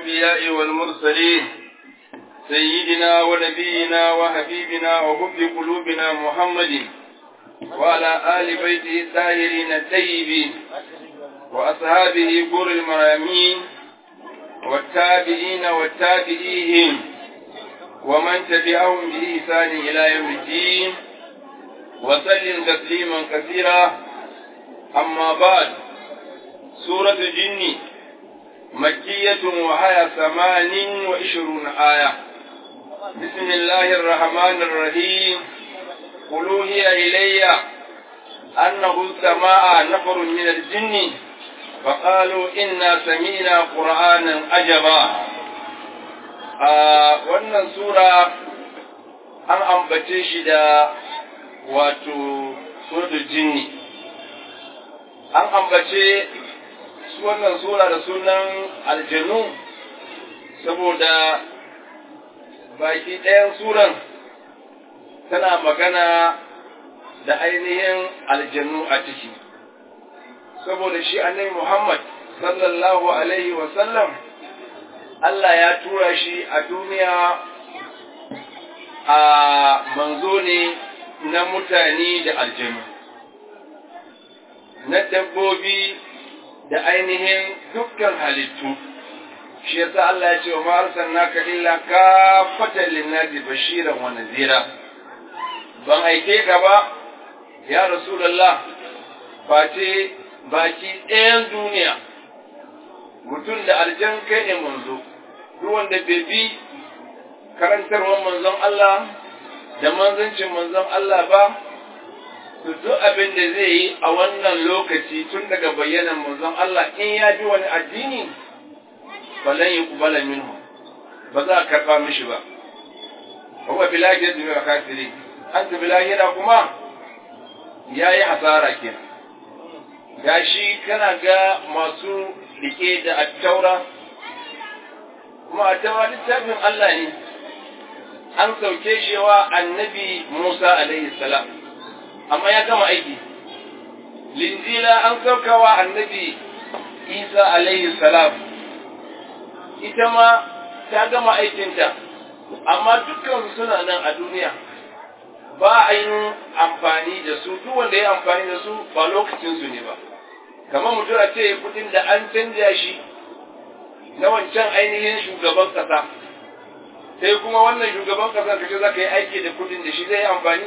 الأنبياء والمرسلين سيدنا ونبينا وحبيبنا وحب قلوبنا محمد وعلى آل بيته الطاهرين الطيبين وأصحابه بر المرامين والتابعين والتابعيهم ومن تبعهم بإحسان إلى يوم الدين وسلم تسليما كثيرا أما بعد سورة الجن مكية وهي ثمان وعشرون آية بسم الله الرحمن الرحيم قل هي إلي أنه سماع نفر من الجن فقالوا إنا سمينا قرآنا أجبا wannan sura an ambace shi da wato suratul jinni an ambace wannan sura da sunan aljanu saboda baki ɗayan suran tana magana da ainihin aljanu a ciki saboda shi annabi Muhammad sallallahu alaihi wasallam Allah ya tura shi a duniya a manzo ne na mutane da aljanu na dabbobi da ainihin dukkan halittu shi yasa Allah ya ce wa ma arsalnaka illa kafatan linnasi bashiran wa nazira ban aike ka ba ya rasulullah face baki ɗayan duniya mutum da aljan kai ne manzo duk wanda bai bi karantarwar manzon Allah da manzancin manzon Allah ba to duk abin da zai yi a wannan lokaci tun daga bayyanan manzon Allah in ya bi wani addini falan yi kubala minhu ba za a karɓa mishi ba wa bilahi da zuwa kafiri an ta bilahi kuma ya yi hasara kenan gashi kana ga masu rike da attaura kuma attaura littafin Allah ne an sauke shi wa annabi Musa alaihi salam amma ya gama aiki linjila an saukawa annabi Isa alaihi salam ita ma ta gama aikinta amma dukkan suna nan a duniya ba a yin amfani da su duk wanda ya amfani da su ba lokacinsu ne ba kamar mutum a ce kudin da an canja shi na wancan ainihin shugaban kasa sai kuma wannan shugaban kasa kace za ka yi aiki da kudin da shi zai yi amfani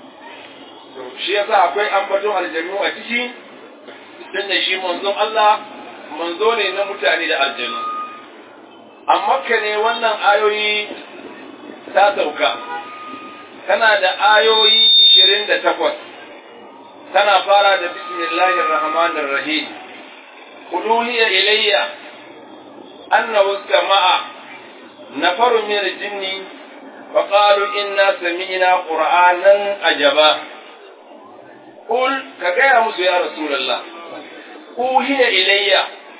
to shi yasa akwai ambaton aljanu a ciki tun da shi manzon Allah manzo ne na mutane da aljanu a makka ne wannan ayoyi ta sauka tana da ayoyi ishirin da takwas tana fara da bismillahir rahmanir rahim quluhiya ilayya annahu sama'a nafarun min al-jinni فقالوا إنا سمعنا قرآنا عجبا قل كغير مسو يا رسول الله أوهي إلي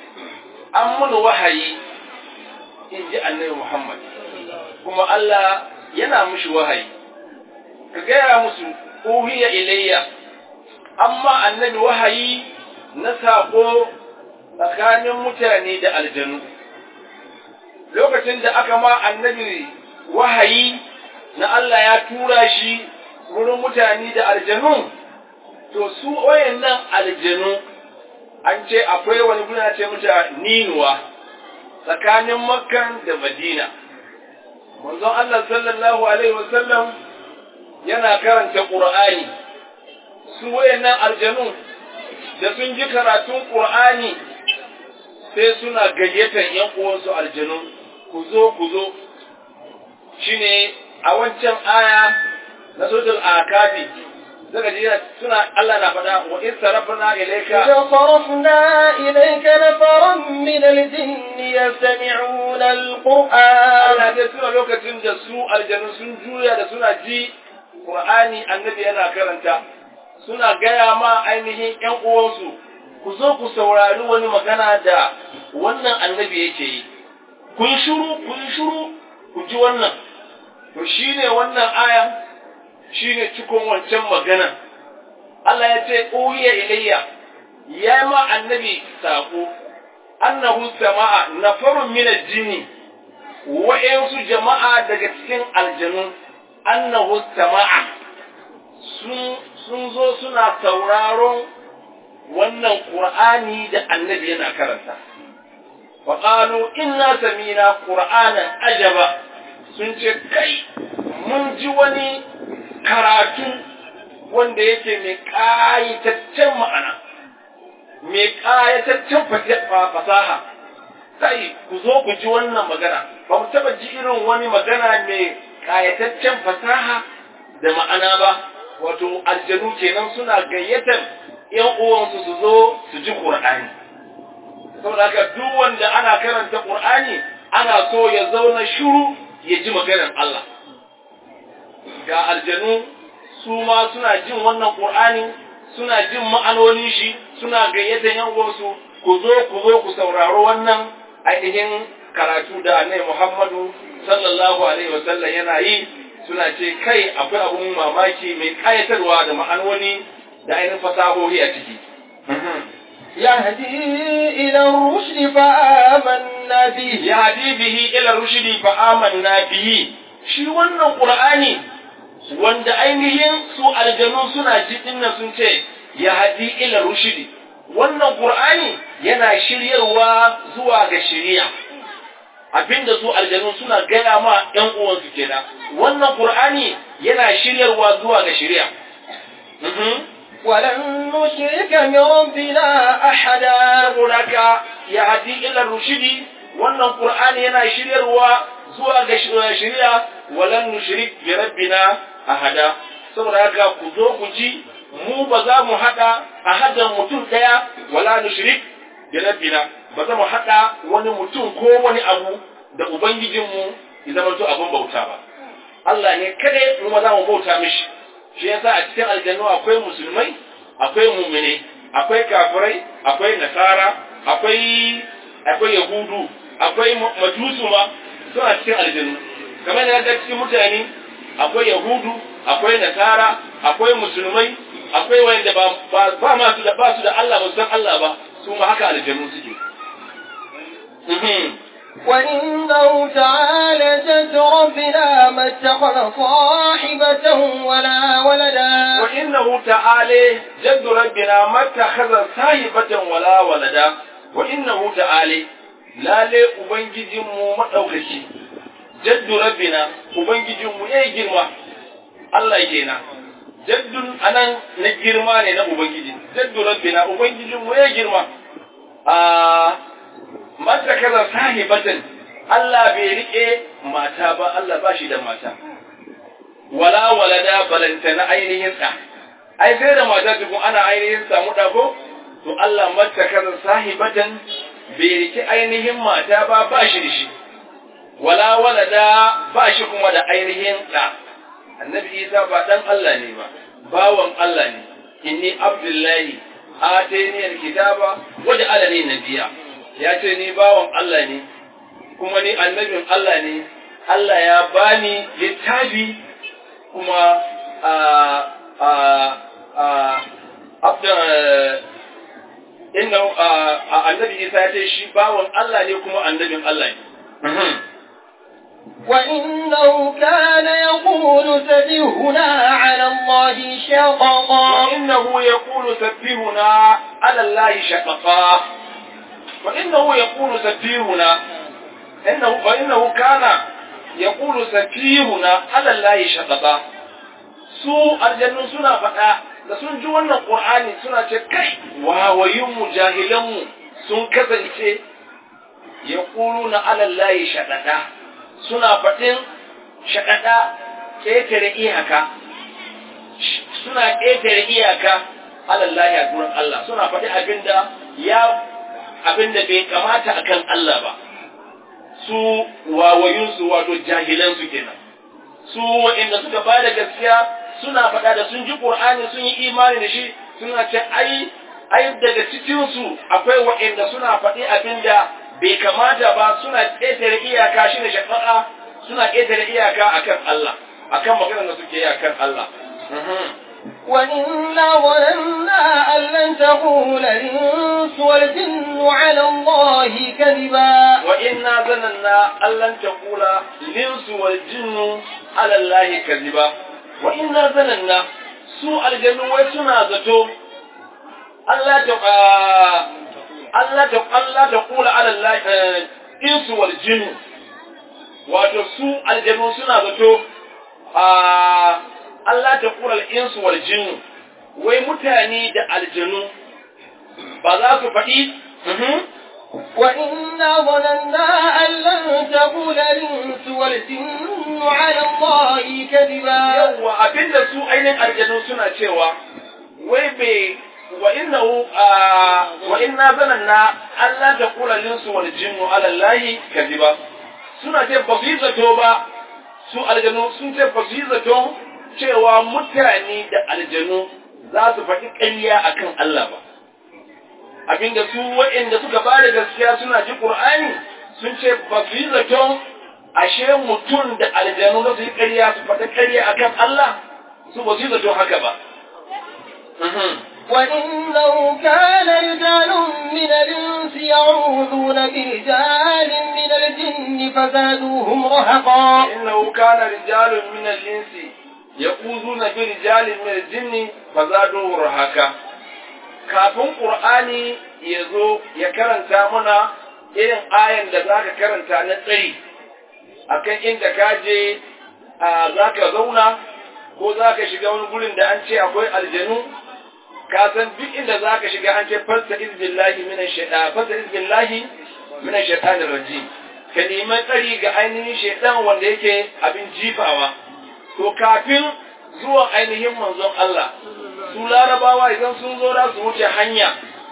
أمن وحي إن جاء النبي محمد كما الله ينا مش وحي كغير مسو أوهي إلي أما النبي وحي نساقو tsakanin mutane da aljanu lokacin da aka ma annabi wahayi na Allah ya tura shi wurin mutane da aljanu, to su wayannan aljanu an ce akwai wani guna ce muta ninuwa tsakanin makkan da madina. Manzon Allah sallallahu Alaihi wasallam yana karanta ƙur'ani, su wayannan aljanu da sun ji karatun ƙur'ani sai suna gayyatar ‘yan uwansu aljanu, ku zo, ku zo, shine a wancan aya na suratul akabi zaka ji suna Allah na faɗa wa in sarafna ilayka إذا صرفنا إليك نفرا من الجن يستمعون القرآن Allah ya tuna lokacin da su aljanu sun juya da suna ji Qur'ani annabi yana karanta suna gaya ma ainihin ƴan uwansu ku zo ku saurari wani magana da wannan annabi yake yi kun shiru kun shiru ku ji wannan to shine wannan aya shine cikon wancan magana Allah ya ce uhiya ilayya ya ma annabi sako annahu sama'a nafarun min al-jinni wa'yansu jama'a daga cikin aljanu annahu sama'a sun zo suna sauraron wannan Qur'ani da annabi yana karanta. Faƙalu inna samina Qur'anan ajaba sun ce kai mun ji wani karatu wanda yake mai ƙayataccen ma'ana, mai ƙayataccen fasaha. Sai ku zo ku ji wannan magana, ba mu taɓa ji irin wani magana mai ƙayataccen fasaha da ma'ana ba, wato aljanu kenan suna gayyatar ‘yan uwansu su zo su ji Ƙur'ani. Saboda haka duk wanda ana karanta Ƙur'ani ana so ya zauna shiru ya ji maganar Allah. Ga aljanu su ma suna jin wannan Ƙur'ani, suna jin ma'anonin shi, suna gayyatar ‘yan uwansu ku zo ku zo ku sauraro wannan ainihin karatu da Annabi Muhammadu sallallahu alaihi wasallam yana yi suna ce kai akwai abun mamaki mai kayatarwa da ma'anoni da ainihin fasahohi a ciki. يهدي إلى الرشد فآمنا به يهدي به إلى الرشد فآمنا به shi wannan Qur'ani wanda ainihin su aljanu suna jiɗin nan sun ce ya hadi ila rushidi wannan Qur'ani yana shiryarwa zuwa ga shiriya abinda su aljanu suna gaya ma ‘yan uwansu kenan wannan Qur'ani yana shiryarwa zuwa ga shiriya. ولن نشرك بربنا أحدا saboda ka ya hadi ila rushidi wannan Qur'ani yana shiryarwa zuwa ga shiriya walan nushrik bi rabbina ahada saboda haka ku zo ku ji mu ba za mu hada ahadan mutum daya wala nushrik bi rabbina ba za mu hada wani mutum ko wani abu da ubangijinmu ya zama to abin bauta ba Allah ne kada mu ma za mu bauta mishi shi yasa a cikin aljannu akwai musulmai akwai mumine akwai kafirai akwai nasara akwai akwai yahudu akwai majusu ma suna cikin aljannu kamar da ga cikin mutane akwai yahudu akwai nasara akwai musulmai akwai wanda ba ba, ba ma su da ba su da Allah ba san Allah ba su ma haka aljannu suke وإنه تعالى جد ربنا ما اتخذ صاحبة ولا ولدا وإنه تعالى جد ربنا ما اتخذ صاحبة ولا ولدا وإنه تعالى لا لي أبنجي مو مدوكشي جد ربنا أبنجي مو يي جرما الله يجينا jaddun anan na girma ne na Ubangiji, jaddu rabbina Ubangijinmu ya girma, a mata kaza sahibatan Allah bai rike mata ba Allah ba shi da mata wala walada balanta na ainihin sa ai sai da mata tukun ana ainihin samu dako to Allah mata kaza sahibatan bai rike ainihin mata ba ba shi da shi wala walada ba shi kuma da ainihin da annabi Isa ba dan Allah ne ba bawan Allah ne inni abdullahi atani alkitaba waj'alani nabiyya ya ce ni bawan Allah ne kuma ni annabin Allah ne Allah ya bani littafi kuma a a a abda inna annabi Isa ya ce shi bawan Allah ne kuma annabin Allah ne وإنه كان يقول سفيهنا على الله شططا وإنه يقول سفيهنا على الله شططا وإنه يقول سفيهنا إنه وإنه كان يقول سفيهنا على الله شططا su aljannu suna faɗa da sun ji wannan ƙur'ani suna ce kai wawayinmu jahilanmu sun kasance ya na alallahi shaɗaɗa suna faɗin shaɗaɗa ƙetare iyaka suna ƙetare iyaka alallahi a gurin Allah suna faɗi abinda ya abinda bai kamata akan Allah ba su wawayunsu wato jahilansu kenan su waɗanda suka ba da gaskiya suna faɗa da sun ji ƙur'ani sun yi imani da shi suna ce ai ai daga cikinsu akwai waɗanda suna faɗi abinda bai kamata ba suna ƙetare iyaka shi ne shafa'a suna ƙetare iyaka akan Allah akan maganar da suke yi akan Allah وإنا ظننا أن لن تقول الإنس والجن على الله كذبا وإنا ظننا أن لن تقول الإنس والجن على الله كذبا وإنا ظننا su aljanu wai suna zato Allah ta Allah ta Allah ta kula ala Allah insu wal jinn wato su aljanu suna zato Allah ta kula al insu wal jinn wai mutane da aljanu ba za su faɗi وإنا ظننا أن لن تقول الإنس والجن على الله كذبا yawwa abinda su ainihin aljanu suna cewa wai bai wa innahu wa inna zananna Allah ta kula linsu wal jinnu ala Allah kadiba suna ce ba su yi zato ba su aljanu sun ce ba su yi zato cewa mutane da aljanu za su faɗi ƙarya akan Allah ba abinda su waɗanda suka ba da gaskiya suna ji Qur'ani sun ce ba su yi zaton ashe mutum da aljanu da su yi ƙarya su faɗi ƙarya akan Allah su ba su yi zaton haka ba. وإنه كان رجال من الإنس يعوذون برجال من الجن فزادوهم رهقا إنه كان رجال من الإنس يقوزون برجال من الجن فزادوه رهقا kafin Qur'ani ya zo ya karanta mana irin ayan da za ka karanta na tsari akan inda ka je za ka zauna ko za ka shiga wani gurin da an ce akwai aljanu ka san duk inda za ka shiga an ce fasta izbillahi minan shaitan fasta izbillahi minan shaitanir rajim ka nemi tsari ga ainihin shaitan wanda yake abin jifawa to kafin zuwan ainihin manzon Allah su larabawa idan sun zo za su wuce hanya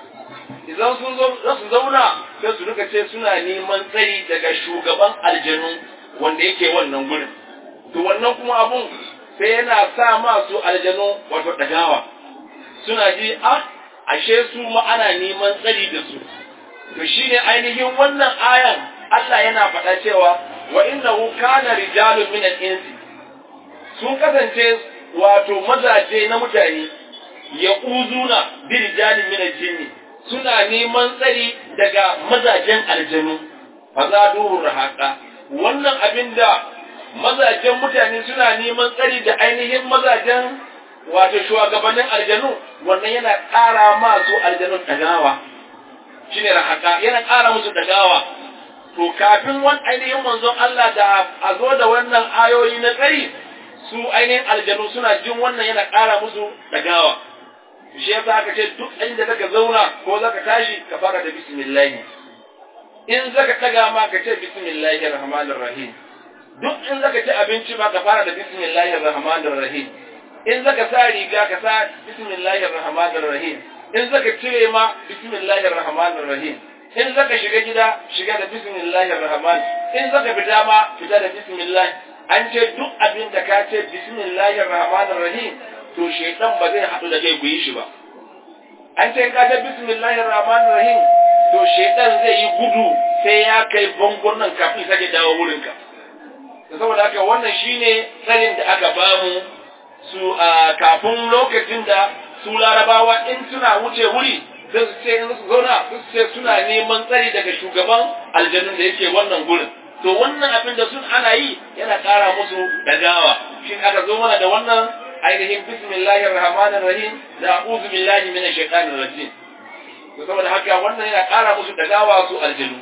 idan sun zo za su zauna sai su duka ce suna neman tsari daga shugaban aljanu wanda yake wannan gurin to wannan kuma abun sai yana sa masu aljanu wato dagawa suna ji a ashe su ma ana neman tsari da su to shine ainihin wannan ayan Allah yana faɗa cewa wa innahu kana rijalun min al-insi sun kasance wato mazaje na mutane ya uzuna bi rijalin min al-jinni suna neman tsari daga mazajen aljanu fazaduhu rahaka wannan abinda mazajen mutane suna neman tsari da ainihin mazajen wato shugabannin aljanu wannan yana ƙara masu aljanun dagawa shine rahaka yana ƙara musu dagawa to kafin wani ainihin manzon Allah da a zo da wannan ayoyi na tsari su ainihin aljanu suna jin wannan yana ƙara musu dagawa shi yasa aka ce duk inda zaka zauna ko zaka tashi ka fara da bismillah in zaka taga ma ka ce bismillahir rahmanir rahim duk in zaka ci abinci ma ka fara da bismillahir rahmanir rahim in zaka sa riga ka sa bismillahir rahmanir rahim in zaka cire ma bismillahir rahmanir rahim in zaka shiga gida shiga da bismillahir rahman in zaka fita ma fita da bismillah an ce duk abin da ka ce bismillahir rahmanir rahim to shaitan ba zai haɗu da kai ku yi shi ba an ce ka ce bismillahir rahmanir rahim to shaitan zai yi gudu sai ya kai bangon nan kafin sake dawo wurin ka saboda haka wannan shine tsarin da aka bamu su a kafin lokacin da su larabawa in suna wuce wuri sai su ce in su zauna su ce suna neman tsari daga shugaban aljanun da yake wannan gurin to wannan abin da sun ana yi yana ƙara musu dagawa shi aka zo mana da wannan ainihin bismillahir rahmanir rahim da a'udhu billahi minash shaitanir rajim to saboda haka wannan yana ƙara musu dagawa su aljanu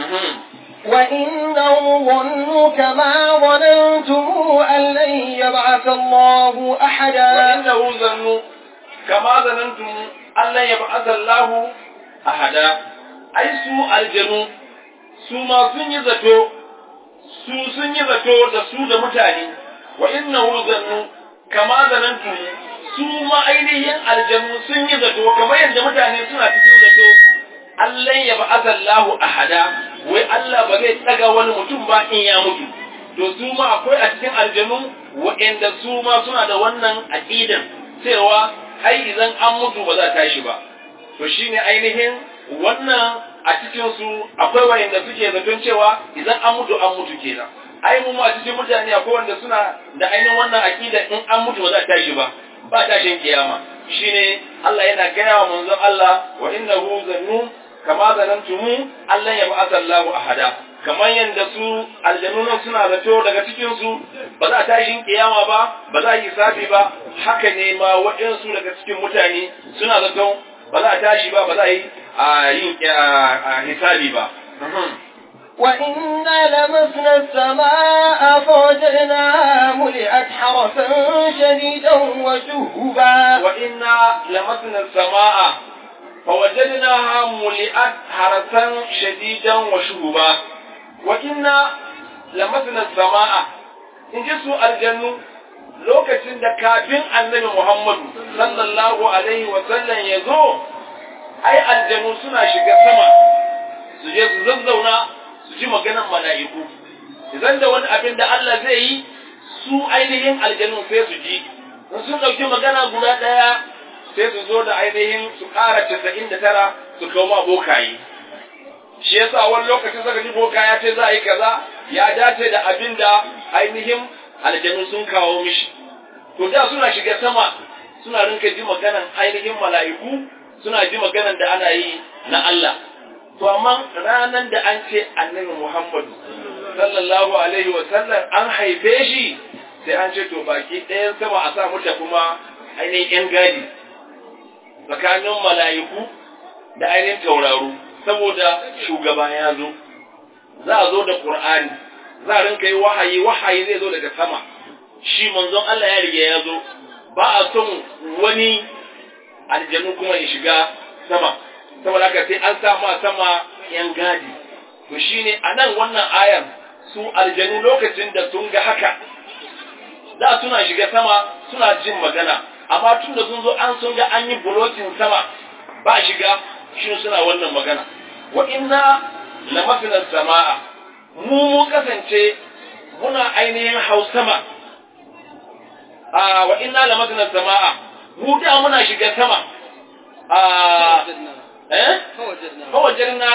وإنهم ظنوا كما ظننتم أن لن يبعث الله أحدا وإنه ظنوا كما ظننتم أن لن يبعث الله أحدا أي سوء الجنو su ma sun yi zato su sun yi zato da su da mutane wa innahu zannu kama zanantu su ma ainihin aljanu sun yi zato kamar yadda mutane suna cikin zato Allah ya ba'atha Allahu ahada wai Allah ba zai tsaga wani mutum ba in ya mutu to su ma akwai a cikin aljanu waɗanda su ma suna da wannan aqidan cewa ai idan an mutu ba za ta tashi ba to shine ainihin wannan a cikin su akwai wayanda suke zaton cewa idan an mutu an mutu kenan ai mu ma cikin mutane akwai wanda suna da ainihin wannan aqida in an mutu ba za ta tashi ba ba tashin kiyama shine Allah yana gaya wa manzon Allah wa innahu zannu kama zanantumu Allah ya ba'atha Allahu ahada kamar yadda su aljannunan suna zato daga cikin su ba za a tashin kiyama ba ba za a yi safi ba haka ne ma waɗansu daga cikin mutane suna zato ba za a tashi ba ba za a yi a yin hisabi ba وإنا لمسنا السماء فوجدناها ملئت حرسا شديدا وشهبا وإنا لمسنا السماء فوجدناها ملئت حرسا شديدا وشهبا وإنا لمسنا السماء إن جسوا الجنة lokacin da kafin annabi Muhammadu sallallahu alaihi wa sallam ya zo ai aljanu suna shiga sama su je su zazzauna su ji maganan mala'iku idan da wani abin da Allah zai yi su ainihin aljanu sai su ji in sun ɗauki magana guda ɗaya sai su zo da ainihin su ƙara casa'in da tara su kawo ma bokaye shi yasa wani lokacin saka ji boka ya ce za a yi kaza ya dace da abin da ainihin aljanu sun kawo mishi to da suna shiga sama suna rinka ji maganan ainihin mala'iku suna ji maganan da ana yi na Allah to amma ranan da an ce annabi Muhammadu sallallahu alaihi wa sallam an haife shi sai an ce to baki ɗayan sama a sa muta kuma ainihin ‘yan gadi tsakanin mala'iku da ainihin tauraro saboda shugaba ya zo za a zo da ƙur'ani za a rinka yi wahayi wahayi zai zo daga sama shi manzon Allah ya riga ya zo ba a son wani aljanu kuma ya shiga sama saboda haka sai an sa ma sama ‘yan gadi to shine a nan wannan ayan su aljanu lokacin da sun ga haka da suna shiga sama suna jin magana amma tun da sun zo an sun ga an yi bulokin sama ba shiga shi suna wannan magana wa inna lamafina sama'a mu mun kasance muna ainihin hau sama a wa inna lamafina sama'a mu da muna shiga sama a eh fawajirna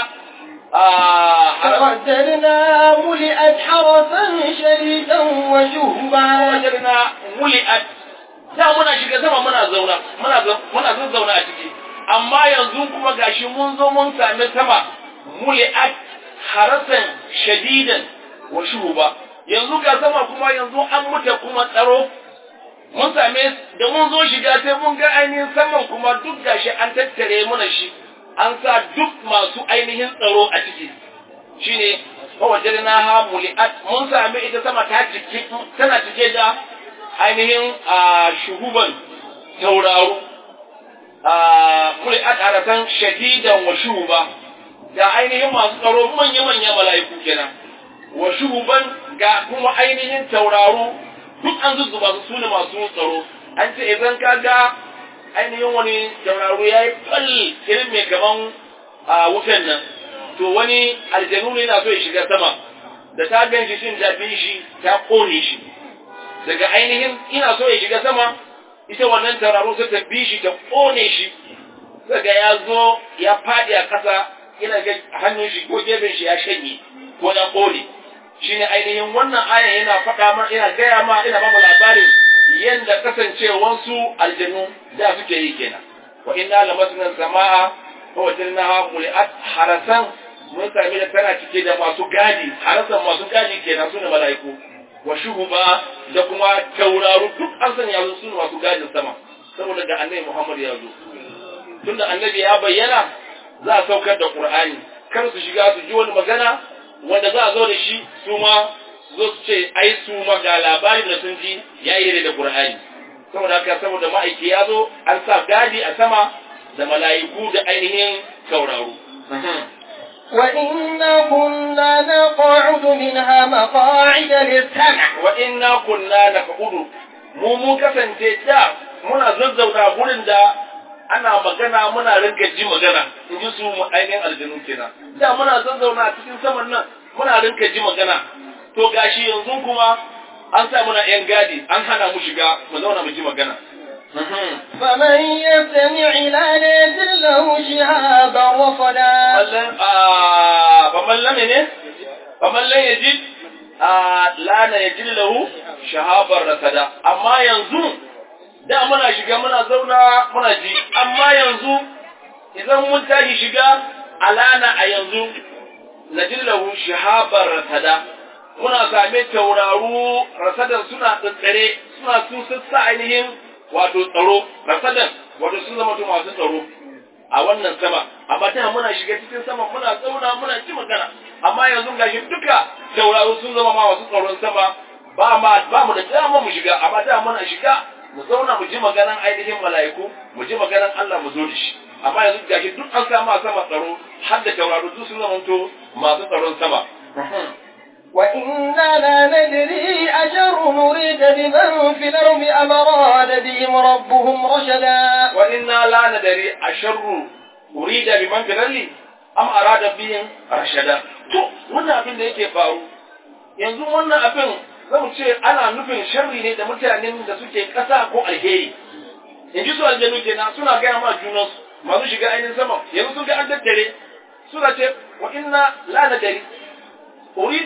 فوجدنا ملئت حرسا شديدا وشهبا fawajirna muli'at da muna shiga sama muna zauna muna muna zazzauna a ciki amma yanzu kuma gashi mun zo mun sami sama muli'at harasan shadidan wa shuhuba yanzu ga sama kuma yanzu an muta kuma tsaro mun same da mun zo shiga sai mun ga ainihin saman kuma duk gashi an tattare muna shi an sa duk masu ainihin tsaro a ciki shine fa wajadnaha muli'at mun sami ita sama ta cike tana cike da ainihin shuhuban tauraro muli'at aratan shadidan wa shuhuba ga ainihin masu tsaro manya-manya mala'iku kenan wa shuhuban ga kuma ainihin tauraro duk an zuzzuba su sune masu tsaro an ce idan ka ga ainihin wani tauraro ya yi fal irin mai kaman wutan nan to wani aljanu ne yana so ya shiga sama da ta gan shi shin jafin shi ta kone shi daga ainihin ina so ya shiga sama ita wannan tauraro sai ta bi shi ta kone shi daga ya zo ya fadi a kasa ina ga hannun shi ko gefen shi ya shanye ko ya kone shine ainihin wannan aya yana faɗa ma ina gaya ma ina ba mu labarin yanda kasancewansu aljanu da suke yi kenan wa inna lamasna samaa fa wajadnaha muli'at harasan mun sami da tana cike da masu gadi harasan masu gadi kenan sune mala'iku wa shuhuba da kuma tauraru duk an sanya su sune masu gadin sama saboda ga annabi Muhammad ya zo tunda annabi ya bayyana za a saukar da Qur'ani kar su shiga su ji wani magana wanda za a zo da shi su ma zo su ce ai su ma ga labarin da sun ji ya yi da Qur'ani saboda haka saboda ma'aiki ya zo an sa gadi a sama da mala'iku da ainihin tauraro وإنا كنا نقعد منها مقاعد للسمع wa inna kunna naqulu mu mun kasance da muna zazzauna gurin da ana magana muna rinka ji magana in ji su mu ainihin aljanu kenan da muna zazzauna a cikin saman nan muna rinka ji magana to gashi yanzu kuma an sa muna yan gadi an hana mu shiga mu zauna mu ji magana فمن يستمع لا يجد له شهابا رصدا mallan a faman lam ne faman lam yajid a la na yajid lahu shahabar rasada amma yanzu da muna shiga muna zauna muna ji amma yanzu idan mun tashi shiga alana a yanzu najillahu shihabar rasada muna same tauraru rasadan suna tsare suna sun sassa ainihin wato tsaro rasadan wato sun zama to masu tsaro a wannan sama amma da muna shiga cikin sama muna tsauna muna ci magana amma yanzu gashi duka tauraru sun zama ma masu tsaron sama ba ma ba mu da dama mu shiga amma da muna shiga mu zauna mu ji maganan ainihin mala'iku mu ji maganan Allah mu zo da shi amma yanzu gashi duk an samu a sama tsaro har da tauraru duk sun zama to masu tsaron sama وإنا لا ندري أشر نريد بمن في الأرض أم أراد بهم ربهم رشدا وإنا لا ندري أشر أريد بمن في الأرض أم أراد بهم رشدا to wannan abin da yake faru yanzu wannan abin zamu ce ana nufin sharri ne da mutanen da suke ƙasa ko alheri in ji su aljanu kenan suna gaya ma junansu masu shiga ainihin sama yanzu sun ga an daddare suna ce wa inna la nadari أريد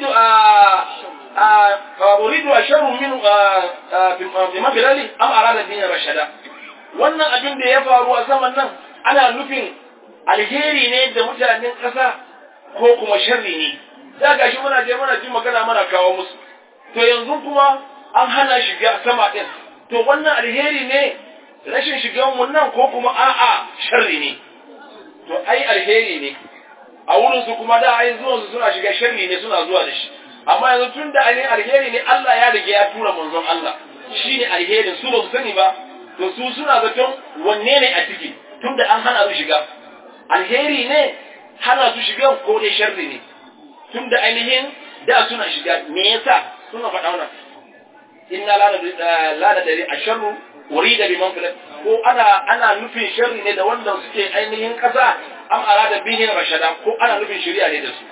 أريد أشر من بما بلالي أم أراد بين رشدا wannan abin da ya faru a saman nan ana nufin alheri ne da mutanen ƙasa ko kuma sharri ne da gashi muna je muna ji magana mana kawo musu to yanzu kuma an hana shiga sama ɗin to wannan alheri ne rashin shigan mu nan ko kuma a'a sharri ne to ai alheri ne a wurin su kuma da ai zuwan su suna shiga sharri ne suna zuwa da shi amma yanzu tun da ainihin alheri ne Allah ya rige ya tura manzon Allah shine alherin su ba su sani ba to su suna zaton wanne ne a ciki tun da an hana su shiga alheri ne hana su shiga ko dai sharri ne tun da ainihin da suna shiga me yasa suna faɗa wannan inna la nadari asharru urida biman fil ko ana ana nufin sharri ne da wanda suke ainihin kasa am arada bihin rashada ko ana nufin shari'a ne da su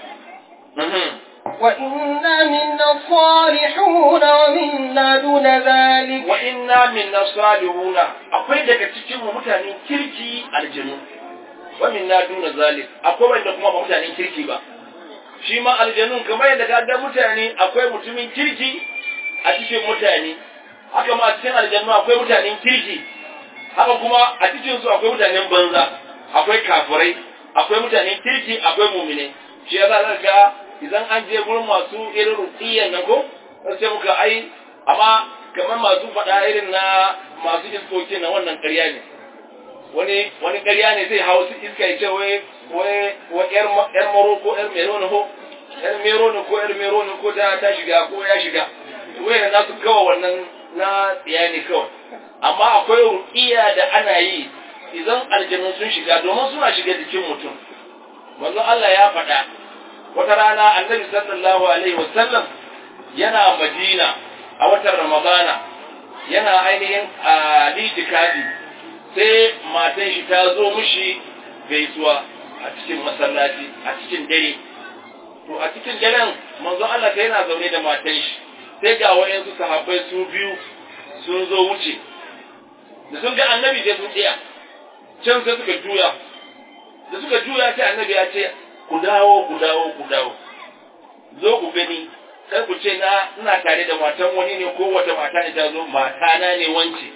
وإنا منا الصالحون ومنا دون ذلك wa inna minna salihuna akwai daga cikin mu mutanen kirki aljanu wa minna duna zalik akwai wanda kuma ba mutanen kirki ba shi ma aljanun kamar yadda ka ga mutane akwai mutumin kirki a cikin mutane haka ma a cikin aljannu akwai mutanen kirki haka kuma a cikin su akwai mutanen banza akwai kafirai akwai mutanen kirki akwai mumine shi yasa zaka ga idan an je gurin masu irin ruqiyyan nan ko sai muka ai amma kamar masu faɗa irin na masu iskokin na wannan ƙarya ne wani wani ƙarya ne zai hau su iska ya ce wai wai wai yar yar maro ko yar mero ne ko yar mero ne ko yar mero ne ko ta ta shiga ko ya shiga wai na su kawo wannan na tsiya ne kawai amma akwai ruqiya da ana yi idan aljanu sun shiga domin suna shiga jikin mutum manzo Allah ya faɗa wata rana annabi sallallahu alaihi wasallam yana madina a watan ramadana yana ainihin a litikafi sai matan shi ta zo mishi gaisuwa a cikin masallaci a cikin dare to a cikin daren manzo Allah ta yana zaune da matan shi sai ga wayansu sahabbai su biyu sun zo wuce da sun ga annabi sai sun tsaya can sai suka juya da suka juya sai annabi ya ce ku dawo ku dawo ku dawo zo ku gani kar ku ce na ina tare da matan wani ne ko wata mata ne ta zo mata na ne wance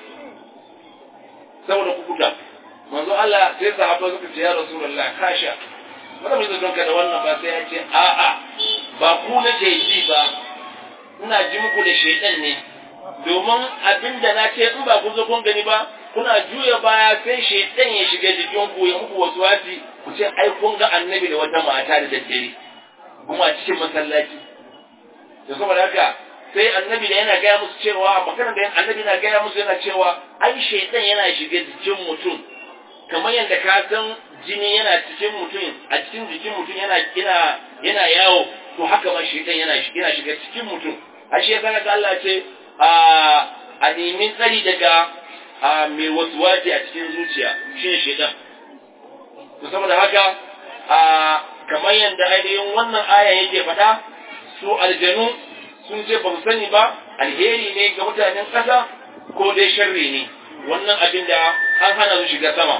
saboda ku kuta manzo Allah sai sahaba suka ce ya rasulullah kasha wanda bai zai ka da wannan ba sai ya ce a'a ba ku nake ji ba ina ji muku da shaidan ne domin abin da na ce in ba ku zo kun gani ba kuna juya baya sai shaidan ya shiga jikin ku ya muku wasu wasi ku ce ai kun ga annabi da wata mata da daddare kuma a cikin masallaci da saboda haka sai annabi da yana gaya musu cewa maganar da annabi na gaya musu yana cewa ai shaidan yana shiga jikin mutum kamar yadda ka san jini yana cikin mutum a cikin jikin mutum yana yana yana yawo to haka ma shaidan yana yana shiga cikin mutum ashe yasa ga Allah ce a a nemi tsari daga a mai wasuwaci a cikin zuciya shine shaidan to saboda haka a kamar yadda ainihin wannan aya yake faɗa su aljanu sun ce ba su sani ba alheri ne ga mutanen ƙasa ko dai sharri ne wannan abin da an hana su shiga sama.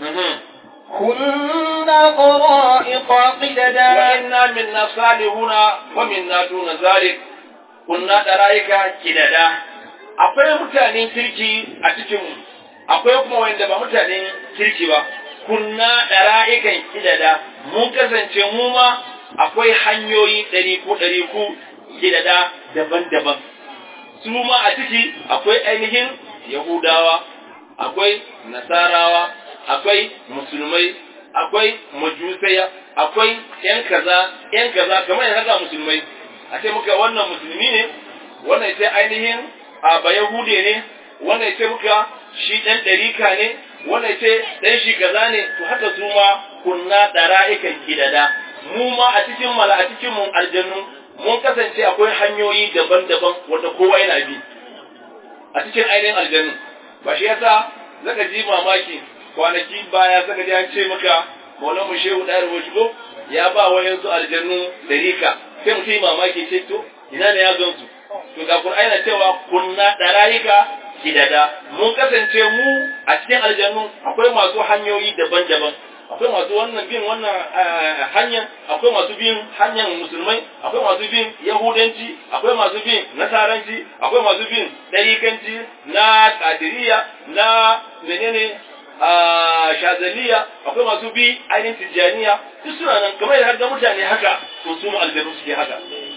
كنا طرائق قددا وإنا منا صالحون ومنا دون ذلك كنا طرائق قددا akwai mutanen kirki a cikin mu akwai kuma wanda ba mutanen kirki ba kunna dara'ikan kidada mun kasance mu ma akwai hanyoyi ɗari ko ɗari ko kidada daban-daban su ma a ciki akwai ainihin yahudawa akwai nasarawa akwai musulmai akwai majusaya akwai yan kaza yan kaza kamar yanzu haka musulmai a ce muka wannan musulmi ne wannan sai ainihin a ba yahude ne wannan sai muka shi dan ɗarika ne wannan sai dan shi kaza ne to haka su ma kunna dara'ikan gidada mu ma a cikin mala a cikin mun aljannu mun kasance akwai hanyoyi daban-daban wanda kowa yana bi a cikin ainihin aljannu ba shi yasa zaka ji mamaki kwanaki baya zaka ji an ce maka maulan mu shehu da rubutu ya ba wayan su aljannu darika sai mutum yi mamaki ce to ina ne ya gansu to ga Qur'ani na cewa kunna darayika kidada mun kasance mu a cikin aljannu akwai masu hanyoyi daban-daban akwai masu wannan bin wannan hanyar akwai masu bin hanyar musulmai akwai masu bin yahudanci akwai masu bin nasaranci akwai masu bin darikanci na kadiriya na menene shazaliya akwai masu bi ainihin tijjaniya duk suna nan kamar yadda ga mutane haka to su aljanu suke haka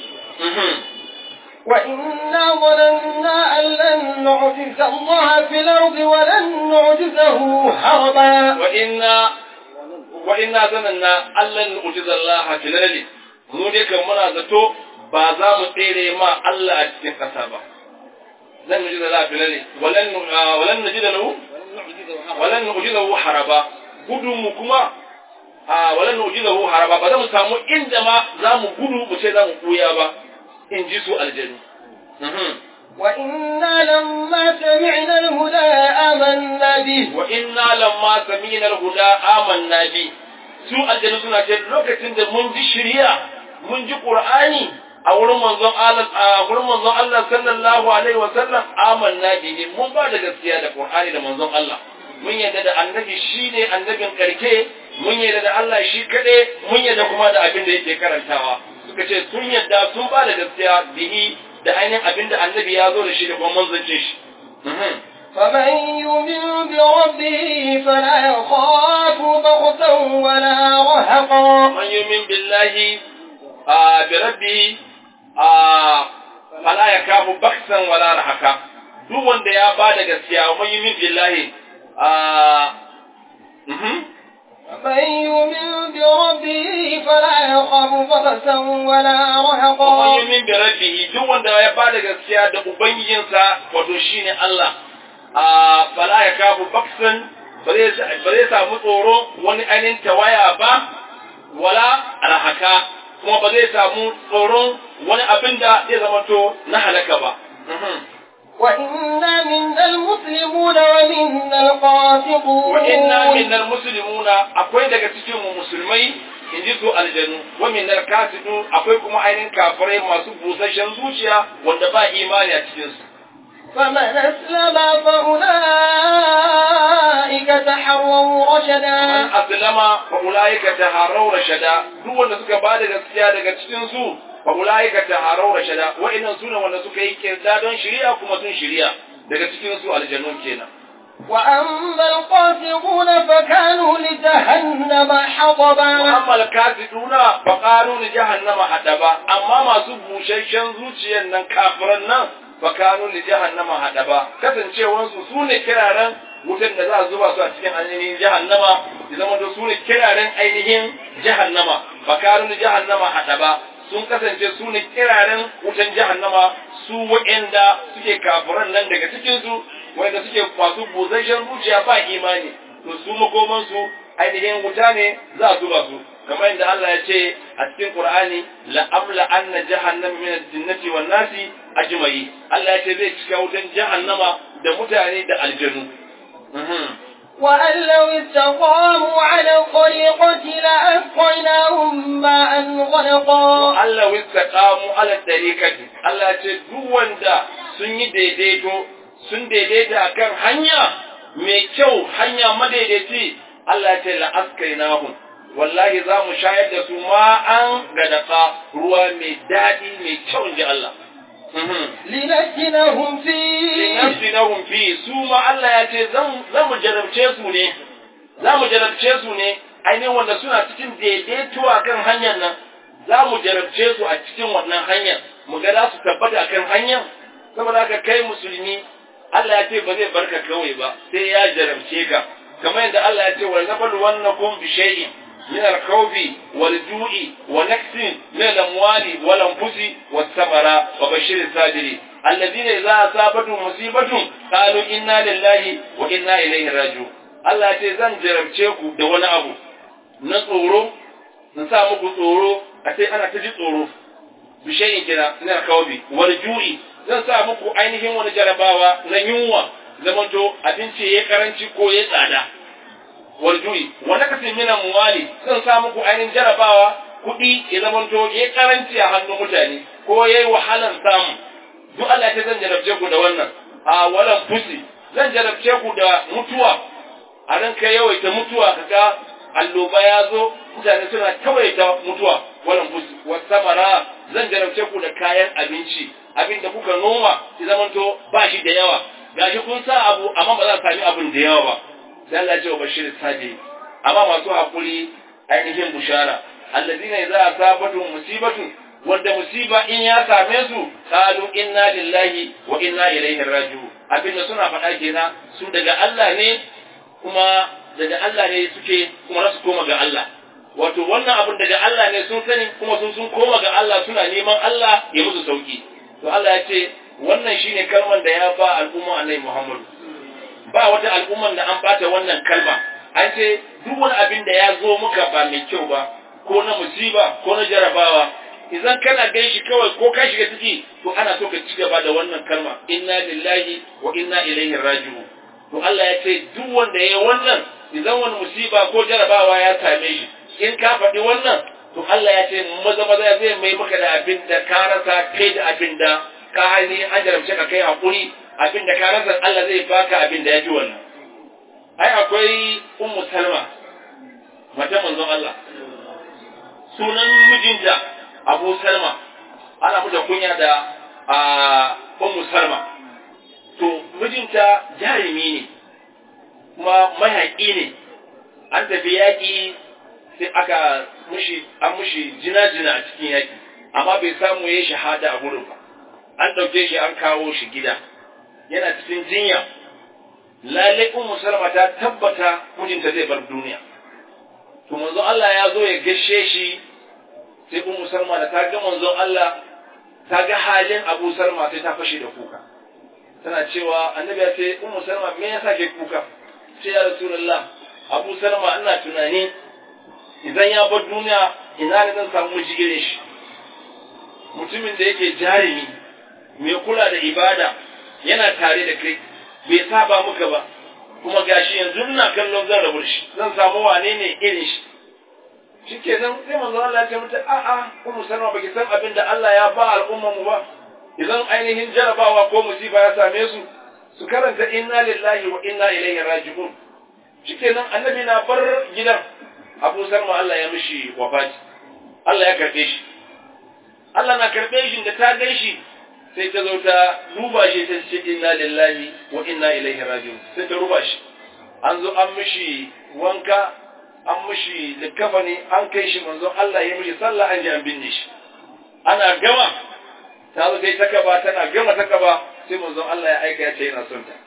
وإنا ظننا أن لن نعجز الله في الأرض ولن نعجزه هربا وإنا وإنا ظننا أن لن نعجز الله في الأرض mu dai kan muna zato ba za mu tsere ma Allah a cikin ƙasa ba zan nuji da lafi lalle walan walan nuji da lahu walan nuji da hu haraba gudun mu kuma a walan nuji da hu haraba ba za mu samu inda ma za mu gudu mu ce za mu kuya ba in ji su aljanu وإنا لما سمعنا الهدى آمنا به وإنا لما سمعنا الهدى آمنا به su aljanu suna ce lokacin da mun ji shari'a mun ji qur'ani a wurin manzon Allah a wurin manzon Allah sallallahu alaihi wa sallam amanna bihi mun ba da gaskiya da qur'ani da manzon Allah mun yarda da annabi shine annabin karke mun yarda da Allah shi kade mun yarda kuma da abin da yake karantawa suka ce sun yarda sun ba da gaskiya bihi da ainihin abin da annabi ya zo da shi da kuma manzancin shi فمن يؤمن بربه فلا يخاف بغتا ولا رهقا من يؤمن بالله آه بربه آه فلا يخاف بخسا ولا رهقا duk wanda ya ba da gaskiya wa yumin billahi a من يؤمن بربه فلا يخاف بغتا ولا wa رهقا yumin bi rabbihi duk wanda ya ba da gaskiya da ubangijinsa wato shine Allah a fala ya kafu baksan ba zai samu tsoro wani ainihin tawaya ba wala rahaka kuma ba zai samu tsoron wani abin da zai zamanto na halaka ba وإنا منا المسلمون ومنا القاسطون wa inna minnal muslimuna akwai daga cikin mu musulmai in ji su aljanu wa minnal kafirun akwai kuma ainihin kafirai masu busasshen zuciya wanda ba imani a cikin su فمن أسلم فأولئك تحروا man رشدا aslama fa ulaika taharraw rashada duk wanda suka ba da gaskiya daga cikin su fa ulaika taharraw rashada wa'annan sune wanda suka yi kirda don shari'a kuma sun shari'a daga cikin su aljannu kenan وأما القاسطون فكانوا لجهنم حطبا Muhammad kafiruna fa qalu li jahannama hadaba amma masu bushashen zuciyan nan kafiran nan fa kanu li jahannama hadaba kasancewan su sune kiraren wutan da za a zuba su a cikin ainihin jahannama ya zama da sune kiraren ainihin jahannama fa kanu li jahannama hadaba sun kasance su ne kiraren wutan jahannama su wa'anda suke kafiran nan daga cikin su wanda suke masu busasshen zuciya ba imani to su makoman su ainihin wuta ne za a zuba su kamar yadda Allah ya ce a cikin Qur'ani la amla anna jahannama min al-jinnati wan nasi ajma'i Allah ya ce zai cika wutan jahannama da mutane da aljanu وأن لو استقاموا على الطريقة لأسقيناهم ماء غلقا Allah wistaqamu ala tariqati Allah ya ce duk wanda sun yi daidaito sun daidaita akan hanya mai kyau hanya madaidaici Allah ya ce la askainahum wallahi za mu shayar da su ma'an gadaka ruwa mai daɗi mai kyau inji Allah لنفتنهم فيه linafsinahum fi su ma Allah ya ce zan mu jarabce su ne za mu jarabce su ne ainihin wanda suna cikin daidaito a kan hanyar nan za mu jarabce su a cikin wannan hanyar mu ga za su tabbata a kan hanyar saboda haka kai musulmi Allah ya ce ba zai barka kawai ba sai ya jarabce ka kamar yadda Allah ya ce wa nabal wannakum bi shay'in min al-khawfi wal ju'i wa naqsin min al-amwali wal anfusi was samara wa bashir as-sabirin alladhina idza asabatuhum musibatun qalu inna lillahi wa inna ilayhi raji'un Allah ya ce zan jarabce ku da wani abu na tsoro na sa muku tsoro a sai ana ta ji tsoro bishayin kira na kawbi wal ju'i zan sa muku ainihin wani jarabawa na yunwa zamanto abinci ya karanci ko ya tsada wal ju'i wa nakasin min amwali zan sa muku ainihin jarabawa kuɗi ya zamanto ya karanci a hannun mutane ko yayi wahalar samu duk Allah ya zan jarabce ku da wannan a walan fusi zan jarabce ku da mutuwa a ranka yawaita mutuwa kaga alloba ya zo mutane suna tawaita mutuwa wannan wasamara zan jarabce ku da kayan abinci abin da kuka noma ki zamanto ba shi da yawa gashi kun sa abu amma ba za sami abin da yawa ba sai Allah ya ce wa bashir sabi amma masu hakuri ainihin bushara alladina idza asabatu musibatu wanda musiba in ya same su qalu inna lillahi wa inna ilaihi raji'un abin da suna faɗa kenan su daga Allah ne kuma daga Allah ne suke kuma za su koma ga Allah wato wannan abin daga Allah ne sun sani kuma sun sun koma ga Allah suna neman Allah ya musu sauki to Allah ya ce wannan shine kalman da ya ba al'umma Annabi Muhammad ba wata al'umman da an bata wannan kalma an ce duk wani abin da ya zo muka ba mai kyau ba ko na musiba ko na jarabawa idan kana gan shi kawai ko ka shiga ciki to ana so ka ci gaba da wannan kalma inna lillahi wa inna ilaihi raji'un to Allah ya ce duk wanda ya wannan idan wani musiba ko jarabawa ya same shi in ka faɗi wannan to Allah ya ce maza maza zai mai maka da abin da ka rasa kai da abin da ka hani an jarabce ka kai hakuri abin da ka rasa Allah zai baka abin da ya fi wannan ai akwai ummu salma mata manzon Allah sunan mijinta abu salma ana muta kunya da a ummu salma to mijinta jarumi ne kuma mayaƙi ne an tafi yaƙi sai aka mushi an mushi jina-jina a cikin yaƙi amma bai samu ya shahada a gurin ba an ɗauke shi an kawo shi gida yana cikin jinya lalai ummu salma ta tabbata mijinta zai bar duniya to manzo Allah ya zo ya gashe shi sai ummu salma da ta ga manzo Allah ta ga halin Abu Salma sai ta fashe da kuka tana cewa annabi ya ce ummu salma me yasa ke kuka sai ya rasulullah Abu Salma ina tunani idan ya bar duniya ina ne zan samu jigirin shi mutumin da yake jarumi mai kula da ibada yana tare da kai bai saba muka ba kuma gashi yanzu ina kallon zan rabu shi zan samu wane ne irin shi shikenan sai manzo Allah ya ce mata a a ummu salma baki san abin da Allah ya ba al'ummar mu ba idan ainihin jarabawa ko musiba ya same su su karanta inna lillahi wa inna ilaihi raji'un shikenan annabi na bar gidan Abu Salma Allah ya mishi wafati Allah ya karbe shi Allah na karbe shi da ta gan shi sai ta zo ta duba shi ta ce inna lillahi wa inna ilaihi raji'un sai ta ruba shi an zo an mishi wanka an mishi likafani an kai shi manzo Allah ya mishi sallah an ji an binne shi ana gama ta zo dai ta kaba tana gama ta kaba sai manzo Allah ya aika ya ce yana son ta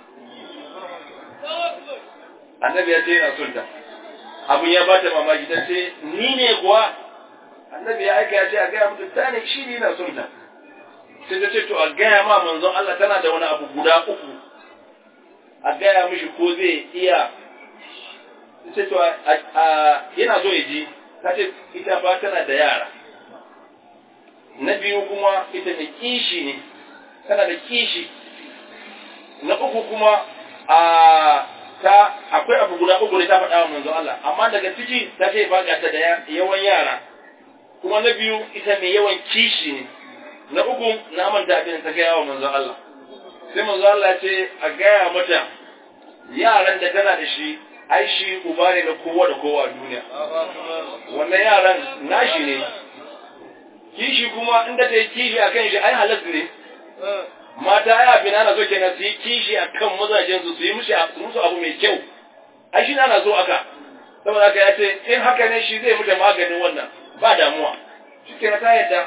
annabi ya ce yana son ta abun ya bata mamaki ta ce ni ne kuwa annabi ya aika ya ce a gaya mutu ta ne shi ne yana son ta sai ta ce to a gaya ma manzon Allah tana da wani abu guda uku a gaya mishi ko zai iya ce to yana so ya ji ta ce ita ba tana da yara na biyu kuma ita ne kishi ne tana da kishi na uku kuma a ta akwai abu guda uku ne ta faɗa wa manzon Allah amma daga ciki ta ce ba ta da yawan yara kuma na biyu ita mai yawan kishi ne na uku na manta abin ta gaya wa manzon Allah sai manzon Allah ce a gaya mata yaran da tana da shi ai shi uba ne na kowa da kowa a duniya wannan yaran nashi ne kishi kuma inda ta yi kishi a kan shi ai halas ne mata ya fi na so kenan su yi kishi a kan mazajen su su yi musu abu mai kyau ai shi na so aka saboda haka ya ce in haka ne shi zai mutu maganin wannan ba damuwa shi kenan ta yadda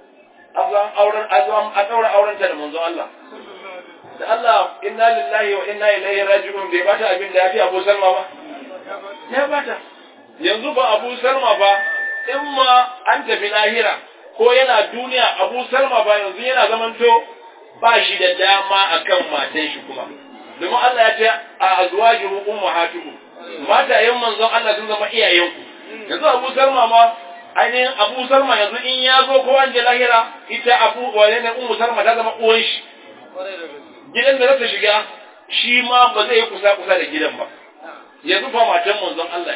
an zo an auren an zo an daura aurenta da manzon Allah da Allah inna lillahi wa inna ilaihi raji'un bai bata abin da ya fi Abu Salma ba ya bata yanzu ba Abu Salma ba in ma an tafi lahira ko yana duniya Abu Salma ba yanzu yana zamanto ba shi da dama akan matan shi kuma domin Allah ya ce a azwajuhu ummahatuhum matayen manzon Allah sun zama iyayenku yanzu Abu Salma ma ainihin Abu Salma yanzu in ya zo ko an je lahira ita Abu wane ne Ummu Salma ta zama uwan shi gidan da zata shiga shi ma ba zai yi kusa kusa da gidan ba yanzu fa matan manzon Allah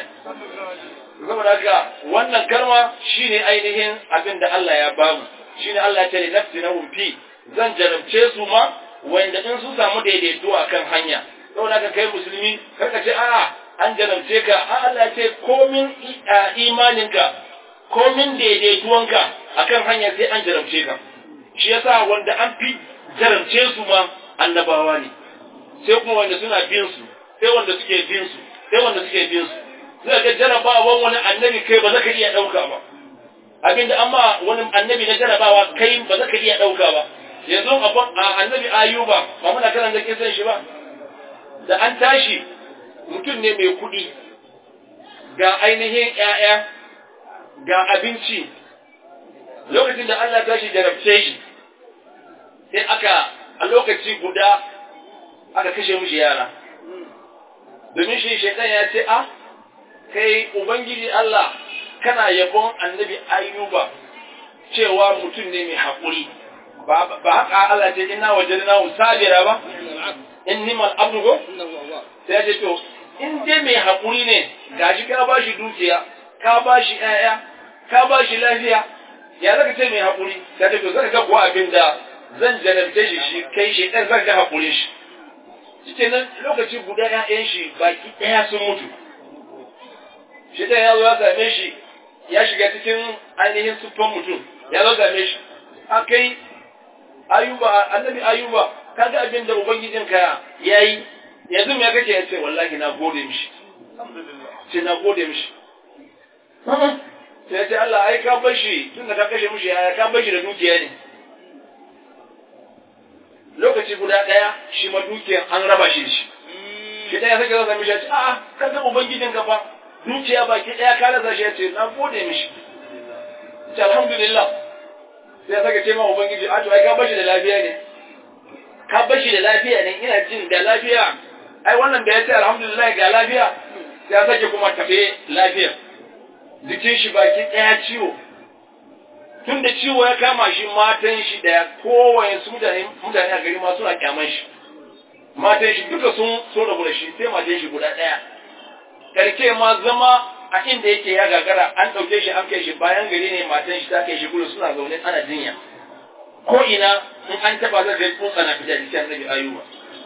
saboda haka wannan kalma shine ainihin abin da Allah ya bamu shine Allah ya ce nafsinahum fi zan jarabce su ma wanda in su samu daidaito akan hanya saboda haka kai musulmi karka ce a'a an jarabce ka a Allah ce komin imaninka komin daidaituwanka akan hanya sai an jarabce ka shi yasa wanda an fi jarabce su ma annabawa ne sai kuma wanda suna bin su sai wanda suke bin su sai wanda suke bin su sai ga jarabawan wani annabi kai ba za ka iya ɗauka ba abinda amma wani annabi na jarabawa kai ba za ka iya ɗauka ba yanzu abin annabi ayuba ba muna karan da kisan shi ba da an tashi mutum ne mai kuɗi ga ainihin ‘ya'ya ga abinci lokacin da Allah tashi jarabce shi sai aka a lokaci guda aka kashe mishi yara domin shi shaitan ya ce a kai ubangiji Allah kana yabon annabi ayyuba cewa mutum ne mai haƙuri ba haka Allah ce ina wajen na sabira ba in nimal abdugo sai ya ce to in dai mai haƙuri ne gashi ka ba shi dukiya ka ba shi ƴaƴa ka ba shi lafiya ya zaka ce mai haƙuri sai ta to zaka ga kuwa abin da zan jarabce shi shi kai shi ɗan zan ga haƙuri shi cikin nan lokaci guda ƴaƴan shi baki ɗaya sun mutu shi ɗan ya zo ya same shi ya shiga cikin ainihin siffan mutum ya zo same shi a kai ayuba annabi ayuba kaga abin da ubangijinka ya yi yanzu me kake ya ce wallahi na gode mishi ce na gode mishi sai ya ce Allah ai ka bar shi tun da ka kashe mishi yaya ka bar shi da dukiya ne lokaci guda ɗaya shi ma dukiyan an raba shi da shi shi ɗaya sake zasa mishi ya ce a'a ka ga ubangijin ka fa dukiya baki ɗaya ka rasa shi ya ce na gode mishi ce alhamdulillah sai ya sake ce ma ubangiji a to ai ka bar shi da lafiya ne ka bar shi da lafiya ne ina jin da lafiya ai wannan da ya ce alhamdulillah ga lafiya sai ya sake kuma tafe lafiya jikin shi baki ɗaya ciwo tun da ciwo ya kama shi matan shi da kowaye su mutane mutane a gari ma suna kyaman shi matan shi duka sun so rabu da shi sai matan shi guda ɗaya karke ma zama a inda yake ya gagara an ɗauke shi an kai shi bayan gari ne matan shi ta kai shi gudu suna zaune ana jinya ko ina in an taba zai kai tsotsa na fita jikin annabi ayuba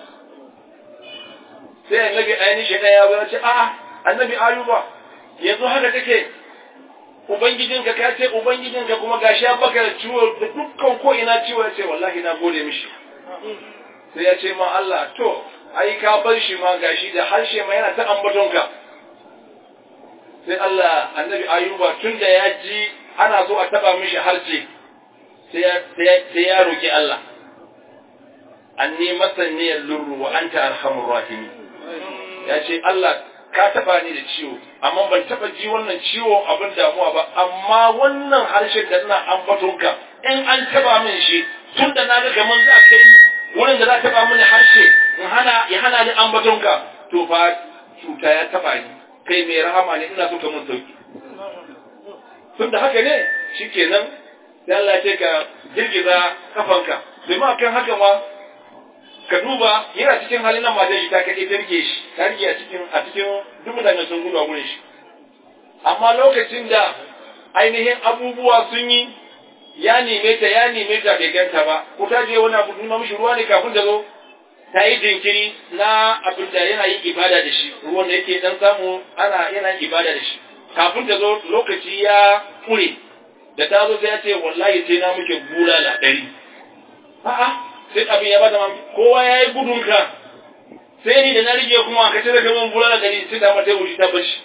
sai annabi ainihin shi ya zo ce a'a annabi ayuba yanzu haka kake ubangijinka ka ce ubangijinka kuma gashi ya baka da ciwo da dukkan ko ina ciwo ya ce wallahi na gode mishi sai ya ce ma Allah to ai ka bar shi ma gashi da harshe ma yana ta ambatonka sai Allah annabi ayuba tun da ya ji ana so a taba mishi harshe sai ya roki Allah anni masanni lurru wa anta arhamur rahimin ya ce Allah ka taba ni da ciwo amma ban taba ji wannan ciwo abin damuwa ba amma wannan harshen da ina ambatonka in an taba min shi tun da na ga kaman za kai ni wurin da za taba mini harshe in hana ya hana ni ambatonka to fa cuta ya taba ni kai mai rahama ne ina so ka mun sauki tun da haka ne shikenan sai Allah ce ka girgiza kafanka domin akan haka ma ka duba yana cikin halin nan matan shi ta kake ta rike shi ta rike a cikin a cikin duk mutane sun gudu a gurin shi amma lokacin da ainihin abubuwa sun yi ya neme ta ya neme ta bai ganta ba ko ta je wani abu nima mishi ruwa ne kafin ta zo ta yi jinkiri na abin da yana yin ibada da shi ruwan da yake dan samu ana yana yin ibada da shi kafin ta zo lokaci ya kure da ta zo sai ya ce wallahi sai na muke bulala ɗari a'a sai abin ya bada mamaki kowa ya yi gudun ka sai ni da na rige kuma ka cire kaman bulala gari sai da mata wuce ta bashi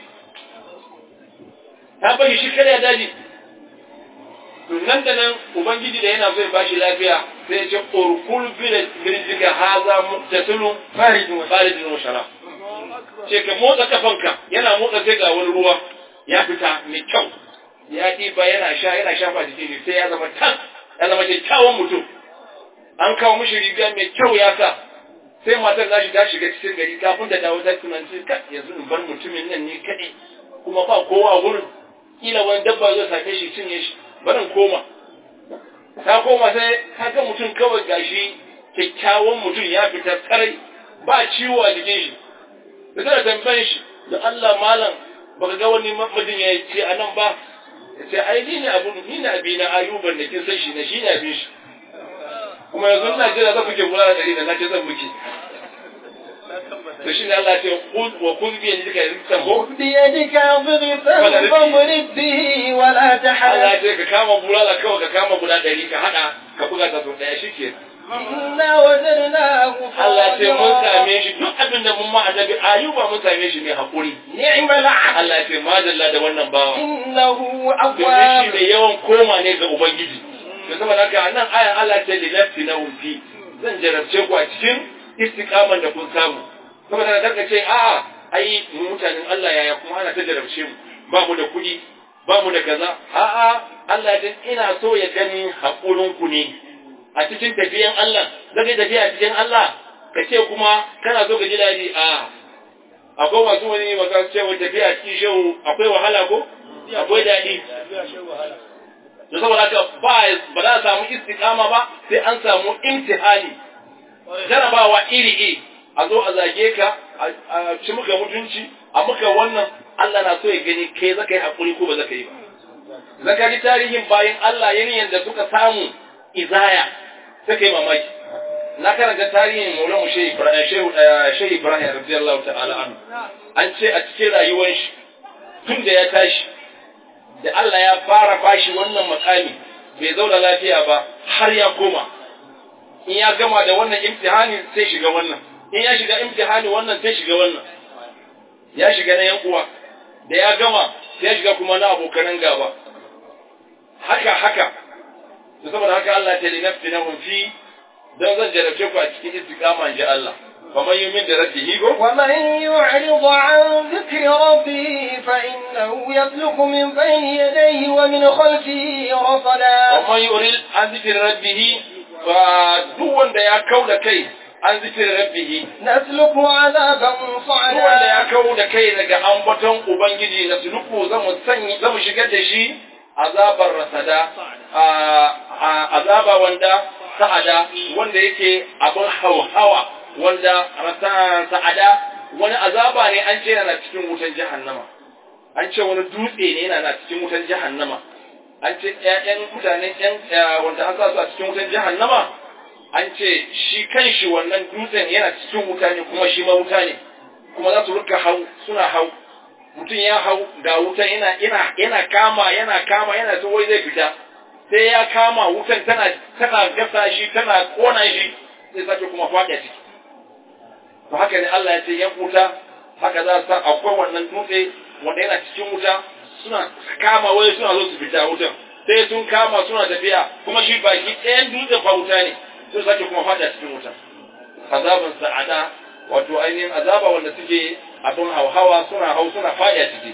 ta bashi shi kada ya daji to nan da nan ubangiji da yana so ya bashi lafiya sai ya ce urkul birjika haza muktasilu faridun faridun wa sharab ce ka motsa kafanka yana motsa sai ga wani ruwa ya fita mai kyau ya ɗiba yana sha yana shafa jikin shi sai ya zama tan ya zama kyakkyawan mutum an kawo mishi riga mai kyau ya sa sai matar za ta shiga cikin gari kafin da dawo ta tunanci ka yanzu in bar mutumin nan ne kaɗai kuma ba kowa a wurin kila wani dabba zai same shi cinye shi barin koma ta koma sai kaga mutum kawai gashi kyakkyawan mutum ya fita tsarai ba ciwo a jikin shi da tana tambayin shi da Allah malam baka ga wani mijin ya ce a nan ba ya ce ai ni ne abu ni ne abi na ayuban da kin san shi ne shi ne abin shi kuma yanzu ina jira za ku ke kula da dari da na ce zan miki to shi ne Allah ce kul wa kul bi yadika rizqan ko بيدك ضغطا فاضرب به ولا Allah تحرك ce ka kama bulala kawai ka kama guda ɗari ka haɗa ka buga ta sau ɗaya shike إنا وجدناه Allah ce mun صابرا same shi duk abin da mun ma annabi ayuba mun same shi mai haƙuri نعم العبد Allah ce madalla da wannan bawa إنه domin shi أواب mai yawan koma ne ga Ubangiji. Da saboda haka a nan ayan Allah ce linafsi na wulfi zan jarabce ku a cikin istiqaman da kun samu. Saboda haka ka ce a'a ai mu mutanen Allah yaya kuma ana ta jarabce mu ba mu da kuɗi ba mu da kaza a'a Allah din ina so ya gani haƙurin ku ne a cikin tafiyan Allah zaka tafiya a cikin Allah ka ce kuma kana so ka ji daɗi a akwai masu wani masu cewa tafiya a cikin shehu akwai wahala ko akwai daɗi da saboda haka ba ba za a samu istiqama ba sai an samu imtihani jarabawa iri iri a zo a zage ka a ci muka mutunci a muka wannan Allah na so ya gani kai zaka yi hakuri ko ba zaka yi ba zaka ji tarihin bayan Allah yayin da suka samu izaya suka yi mamaki na karanta tarihin Maulana Shehu Ibrahim Shehu Shehu Ibrahim radiyallahu ta'ala anhu an ce a cikin rayuwar shi tun da ya tashi da Allah ya fara bashi wannan makami bai zauna lafiya ba har ya koma in ya gama da wannan imtihani sai shiga wannan in ya shiga imtihani wannan sai shiga wannan ya shiga na yan uwa da ya gama sai ya shiga kuma na abokanan gaba haka haka to saboda haka Allah ta linafsi na fi don zan jarabce ku a cikin istiqama in ji Allah faman yumin da rabbihi go ومن يعرض عن ذكر ربه فإنه يسلك من بين يديه ومن خلفه رصدا ومن يريد عن ذكر ربه فدو wanda ya kauda kai an zikir rabbihi نسلكه عذابا duk wanda ya صعدا kawo da kai daga ambaton ubangiji na suluku zamu sanyi zamu shigar da shi azabar rasada a- a- azaba wanda sa'ada wanda yake abin hauhawa wanda rasa sa'ada wani azaba ne an ce yana cikin wutan jahannama an ce wani dutse ne yana na cikin wutan jahannama an ce ƴaƴan mutanen ƴan wanda an sa su a cikin wutan jahannama an ce shi kanshi wannan dutsen yana cikin wuta ne kuma shi ma wuta ne kuma za su rika hau suna hau mutum ya hau ga wutan yana yana yana kama yana kama yana so wai zai fita sai ya kama wutan tana tana gasa shi tana kona shi sai sake kuma faɗa ciki to haka ne Allah ya ce yan wuta haka za su sa akwai wannan dutse wanda yana cikin wuta suna kama wai suna zo su fita wutan sai sun kama suna tafiya kuma shi baki ɗayan dutsen fa wuta ne sai sake kuma faɗa cikin wuta azabin sa'ada wato ainihin azaba wanda suke abin hauhawa suna hau suna faɗa ciki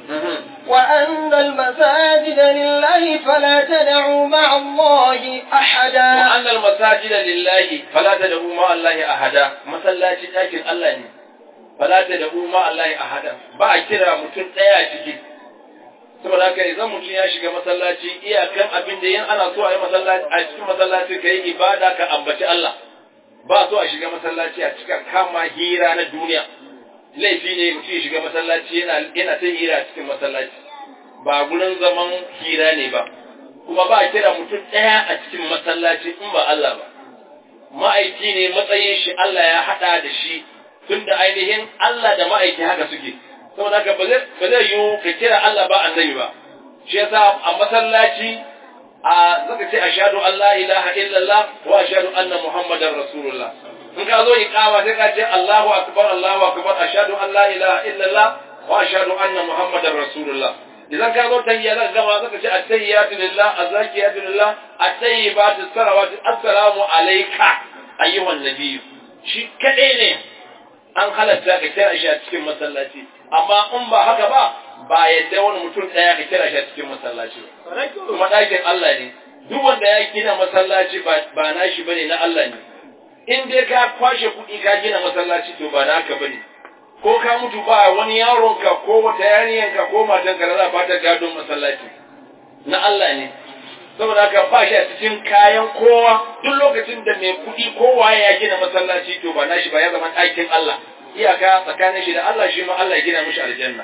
وأن المساجد لله فلا تدعوا مع الله أحدا وأن المساجد لله فلا تدعوا مع الله أحدا مسلاتي ɗakin Allah ne fala tad'u ma Allah ahada ba a kira mutum ɗaya ciki saboda haka idan mutum ya shiga masallaci iyakan abin da yin ana so a yi masallaci a cikin masallaci ka yi ibada ka ambaci Allah ba so a shiga masallaci a cika kama hira na duniya laifi ne mutum ya shiga masallaci yana yana ta hira cikin masallaci ba gurin zaman hira ne ba kuma ba a kira mutum ɗaya a cikin masallaci in ba Allah ba ma'aiki ne matsayin shi Allah ya haɗa da shi tunda ainihin Allah da ma'aiki haka suke saboda haka ba zai ba zai yiwu ka kira Allah ba annabi ba shi yasa a masallaci a zaka ce ashhadu an la ilaha illallah wa ashhadu anna muhammadar muhammadar rasulullah in ka zo iqama sai ka ce Allahu akbar Allahu akbar ashhadu an la ilaha illallah wa ashhadu anna muhammadar rasulullah idan ka zo tahiyya zaka gama zaka ce at-tahiyyatu lillah az-zakiyatu lillah at-tayyibatu salawatu assalamu alayka ayyuhan nabiyyu shi kadai ne an halatta ka kira shi a cikin masallaci amma in ba haka ba ba yadda wani mutum ɗaya ka kira shi a cikin masallaci kuma ɗakin Allah ne duk wanda ya gina masallaci ba nashi bane na Allah ne in dai ka kwashe kuɗi ka gina masallaci to ba naka bane ko ka mutu ba wani yaronka ko wata yariyanka ko matanka da za ba ta gadon masallaci na Allah ne saboda haka ba shi a cikin kayan kowa duk lokacin da mai kuɗi kowa ya gina masallaci to ba nashi ba ya zama ɗakin Allah iyaka tsakanin shi da Allah shi ma Allah ya gina mishi aljanna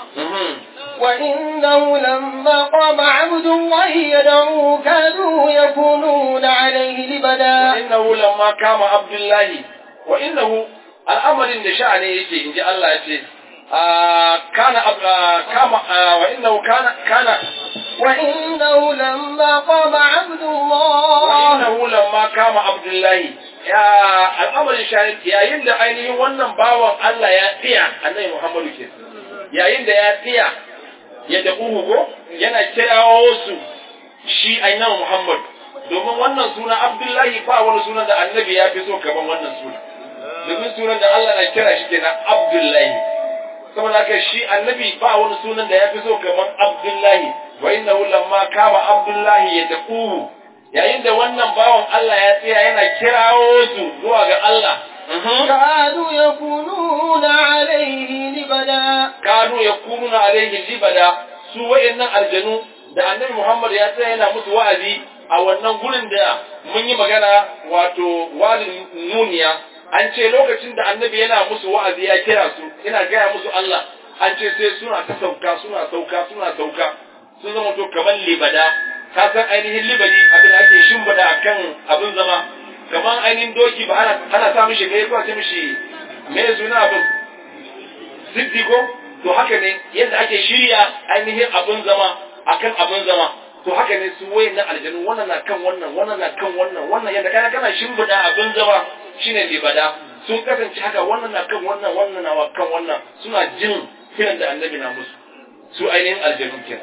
وإنه لما قام عبد الله يدعوه كانوا يكونون عليه لبدا وإنه لما قام عبد الله وإنه الأمر إن شأنه يجي إن جاء الله يجي آه كان آه كما آه وإنه كان كان وإنه لما قام عبد الله وإنه لما قام عبد الله يا الأمر الشأن يا يند أينه ونن باوان الله يا تيا النبي محمد كيس يا يند يا تيا ya daɓuhu ko yana kirawo su shi ainihin Muhammad domin wannan suna Abdullahi ba wani sunan da annabi ya fi so kaman wannan suna domin sunan da Allah na kira shi kenan Abdullahi saboda haka shi annabi ba wani sunan da ya fi so kaman Abdullahi wa innahu lamma kama Abdullahi ya daɓuhu yayin da wannan bawan Allah ya tsaya yana kirawo su zuwa ga Allah كانوا يكونون عليه لبدا kanu yakununa alaihi libada su wayannan aljanu da annabi Muhammad ya tsaya yana musu wa'azi a wannan gurin da mun yi magana wato wadin nuniya an ce lokacin da annabi yana musu wa'azi ya kira su yana gaya musu Allah an ce sai suna ta sauka suna sauka suna sauka sun zama to kamar libada ka san ainihin libadi abin da ake shimfiɗa akan abin zama kamar ainihin doki ba ana ana sa mishi gai ko a ce mishi me suna abin siddi ko to haka ne yadda ake shirya ainihin abin zama akan abin zama to haka ne su wayan na aljanu wannan na kan wannan wannan na kan wannan wannan yadda kana kana shimfiɗa abin zama shine libada sun kasance haka wannan na kan wannan wannan na kan wannan suna jin kiran da annabi na musu su ainihin aljanu kenan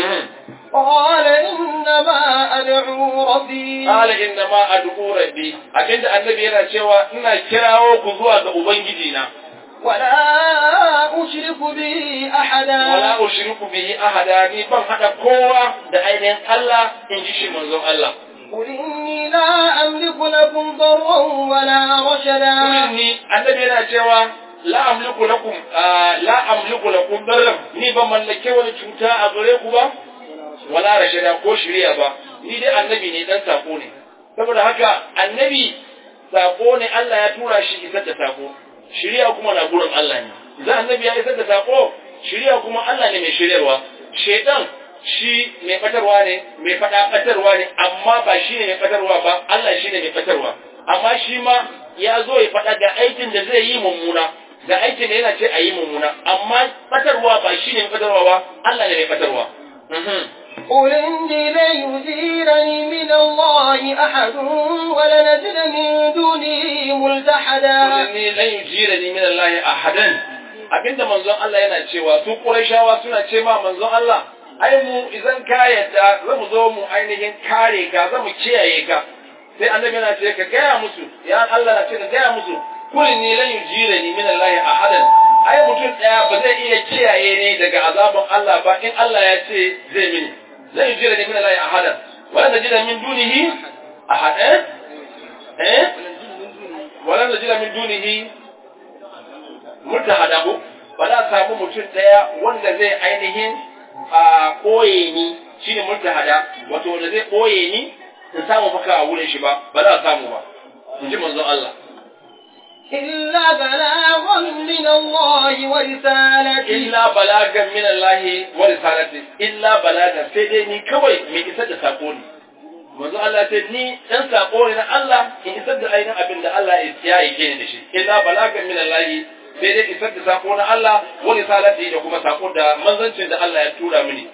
قال إنما أدعو ربي Qala inna ma ad'u rabbi abinda annabi yana cewa ina kirawo ku zuwa ga ubangiji na ولا أشرك به أحدا wala ushriku bihi ahada ni ban hada kowa da ainihin Allah in ji shi manzon Allah قل إني لا أملك لكم ضرا ولا رشدا ni annabi yana cewa la amliku lakum ah, la amliku lakum darram ni ban mallake wani cuta a gare ku ba wala rashada ko shiriya ba ni dai annabi ne dan sako ne saboda haka annabi sako ne Allah ya tura shi isar da sako shiriya kuma na gurin Allah ne idan annabi ya isar da sako shiriya kuma Allah ne mai shiryarwa shedan shi mai fatarwa ne mai fada fatarwa ne amma ba shi ne mai fatarwa ba Allah shi ne mai fatarwa amma shi ma ya zo ya faɗa ga aikin da zai yi mummuna ga aikin da yana ce a yi mummuna amma fatarwa ba shi ne mai fatarwa ba Allah ne mai fatarwa Mhm. قل إني لن يجيرني من الله أحد ولنجد من دونه ملتحدا ni lan yujirani min Allah ahadan abinda manzon Allah yana cewa su Qurayshawa suna ce ma manzon Allah ai mu idan ka yadda za mu zo mu ainihin kare ka za mu kiyaye ka sai annabi yana ce ka gaya musu ya Allah na ce ka gaya musu kul ni lan yujirani min Allah ahadan ai mutum daya ba zai iya kiyaye ne daga azabin Allah ba in Allah ya ce zai mini lan yujirani min Allah ahadan wala najida min dunihi ahadan eh walan najida min dunihi mutahada ko ba za a samu mutum daya wanda zai ainihin a koye ni shine mutahada wato wanda zai koye ni in samu maka a wurin shi ba ba za a samu ba in ji manzon Allah إلا بلاغا من الله ورسالته illa balagan min Allah wa risalati illa balagan sai dai ni kawai mai isar da sako ne manzo Allah ce ni dan sako ne na Allah in isar da ainihin abin da Allah ya yake ni da shi illa balagan min Allah sai dai isar da sako na Allah wa risalati da kuma sako da manzancin da Allah ya tura mini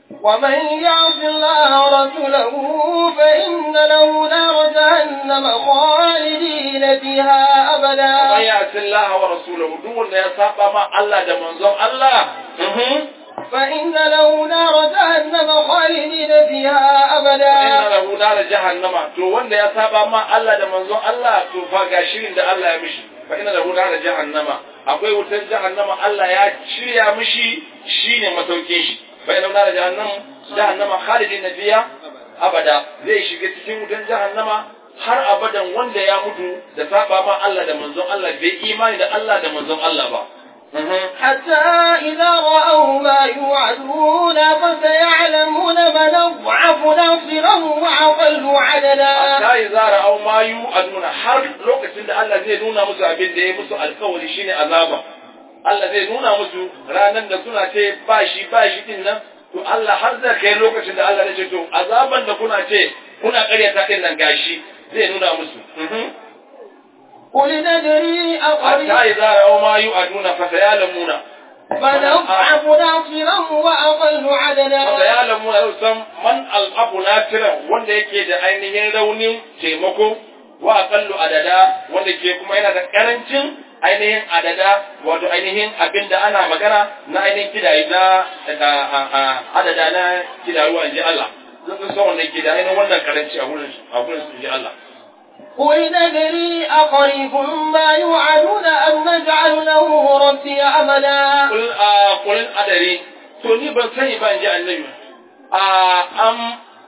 ومن يعص الله ورسوله فإن له نار جهنم خالدين فيها ومن أبدا يعص الله ورسوله duk wanda ya saba ma Allah da manzon Allah فإن له نار جهنم خالدين فيها inna أبدا lahu nar jahannama to wanda ya saba ma Allah da manzon Allah to fa ga shirin da Allah ya mishi fa inna lahu nar jahannama akwai wutar jahannama Allah ya shirya mishi shine masaukin shi fa inna lahu nar jahannam jahannama khalidin fiha abada zai shiga cikin wutar jahannama har abadan wanda ya mutu da saba ma Allah da manzon Allah bai imani da Allah da manzon Allah ba حتى إذا رأوا ما يوعدون فسيعلمون من أضعف ناصرا وأقل عددا hatta yi zara au mayu a nuna har lokacin da Allah zai nuna musu abin da ya musu alkawari shine azaba Allah zai nuna musu ranar da suna ce ba shi ba shi din nan to Allah har zai kai lokacin da Allah zai ce to azaban da kuna ce kuna karyata din nan gashi zai nuna musu قل ندري أقريب hatta yi zara au mayu a nuna fa sayalamuna من أضعف ناصرا وأقل fa عددا sayalamuna yau san man al'abu natira wanda yake da ainihin raunin taimako wa aqallu adada wanda ke kuma yana da karancin ainihin adada wato ainihin abin da ana magana na ainihin kidayi na a- a- a- adada na kidayi in ji Allah zan san wanda ke da ainihin wannan karanci a wurin a wurin su ji Allah قل ندري أقريب ما يوعدون أم نجعل له ربي أمدا kul a kul adari to ni ban sani ba in ji annabi a am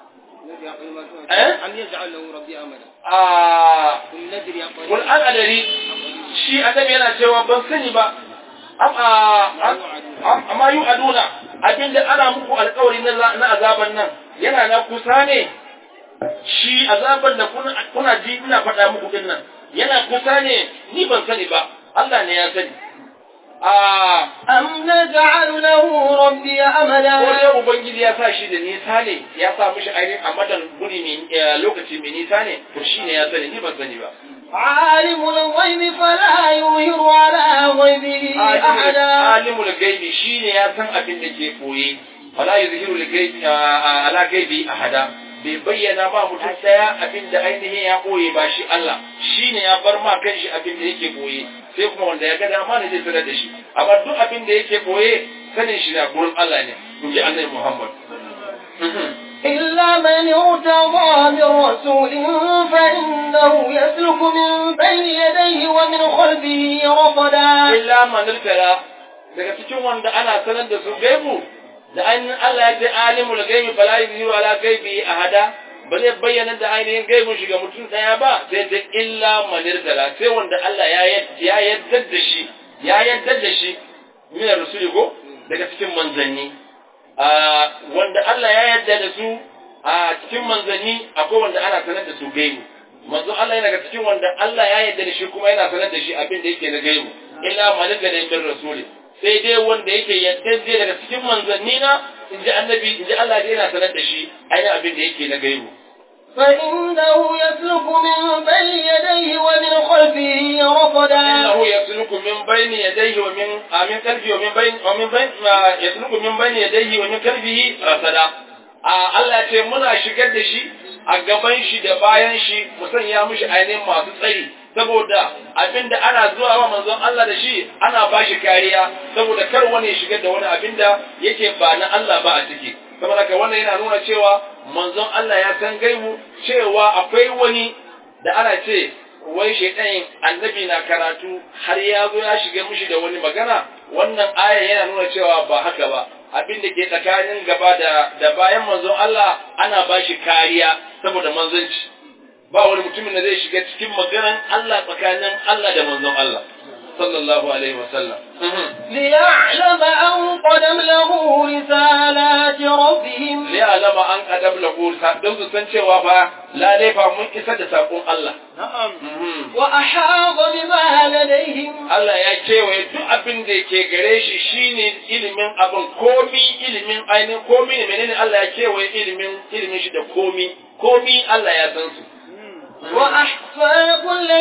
eh أم يجعل له ربي أمدا a قل ندري أقريب kul an adari shi annabi yana cewa ban sani ba am a amma yu aduna abinda ana muku alkawari na za- na azaban nan yana na kusa ne shi azaban da kuna kuna ji ina faɗa muku din nan yana kusa ne ni ban sani ba Allah ne ya sani a أم نجعل له ربي ko أمدا dai ubangiji ya sa shi da nisa ne ya sa mishi ainihin a madan guri mai eh, lokaci mai nisa ne to shi ne ya sani ni ban sani ba عالم الغيب فلا يظهر على غيبه أحدا alimul gaibi shine ya san abin da ke koye fala yuzhiru lil gaibi ala gaibi ahada bai bayyana ba mutum daya abin da ainihin ya koye ba shi Allah shine ya bar ma kanshi abin da yake koye sai kuma wanda ya ga dama ne zai sanar da shi amma duk abin da yake koye sanin shi na gurin Allah ne in ji annabi Muhammad إلا من ارتضى من رسول فإنه يسلك من بين يديه ومن خلفه رصدا illa man irtara daga cikin wanda ana sanar da su gaibu da ainihin Allah ya ce alimul gaibi fala yuzhiru ala gaibi ahada ba zai bayyana da ainihin gaibun shi ga mutum daya ba sai da illa man irtara sai wanda Allah ya yad- ya yadda da shi ya yadda da shi min rusuli ko daga cikin manzanni a wanda Allah ya yadda da su a cikin manzanni akwai wanda ana sanar da su gaibu manzo Allah yana daga cikin wanda Allah ya yarda da shi kuma yana sanar da shi abin da yake na gaibu illa malika da min rasuli sai dai wanda yake yadda zai daga cikin manzanni na in ji annabi in ji Allah dai yana sanar da shi ainihin abin da yake na gaibu فإنه يسلك من بين يديه ومن خلفه رصدا innahu yasluku min bayni yadayhi wa min a min kalbi wa min bayni wa min bayni yasluku min bayni yadayhi wa min kalbihi rasada a Allah ce muna shigar da shi a gaban shi da bayan shi mu sanya mishi ainihin masu tsari saboda abinda ana zuwa wa manzon Allah da shi ana ba shi kariya saboda kar wani ya shigar da wani abinda yake ba na Allah ba a ciki saboda haka wannan yana nuna cewa manzon Allah ya san gaibu cewa akwai wani da ana ce wai shaidan annabi na karatu har ya zo ya shiga mishi da wani magana wannan aya yana nuna cewa ba haka ba abin da ke tsakanin gaba da da bayan manzon Allah ana ba shi kariya saboda manzanci ba wani mutumin da zai shiga cikin maganan Allah tsakanin Allah da manzon Allah sallallahu alaihi wasallam ليعلم أن قد أبلغوا رسالات ربهم liya'lama an qadab lahu don su san cewa fa lale fa mun isa da sakon Allah نعم Mhm. وأحاط بما لديهم Allah ya kewaye duk abin da ke gare shi shine ilimin abin komi ilimin ainihin komi ne menene Allah ya kewaye ilimin ilimin shi da komi komi Allah ya san su وأحصى كل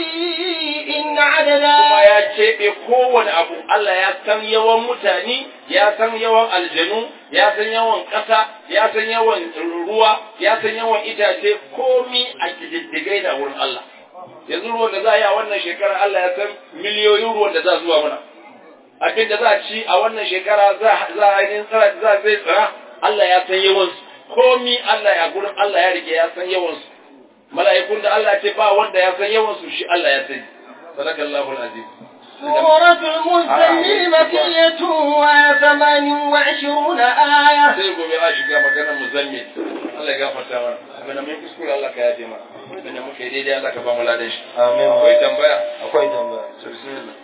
شيء kuma عددا ya keɓe kowane abu Allah ya san yawan mutane ya san yawan aljanu ya san yawan ƙasa ya san yawan ruwa ya san yawan itace komi a kididdigai da wurin Allah yanzu ruwan da za a yi a wannan shekara Allah ya san miliyoyin ruwan da za zuwa mana abin da za a ci a wannan shekara za a yi tsara za zai tsara Allah ya san yawansu komi Allah ya gurin Allah ya rike ya san yawansu mala'ikun da Allah ce ba wanda ya san yawansu shi Allah ya sani sadakallahu alazim سورة المزمل مكية وثمان وعشرون آية sai gobe a shiga maganar muzammil Allah ya gafarta mana abin da mun kuskure Allah ka yafe mana abin da muke daidai Allah ka ba mu ladan shi Amin. akwai tambaya Akwai tambaya. to bismillah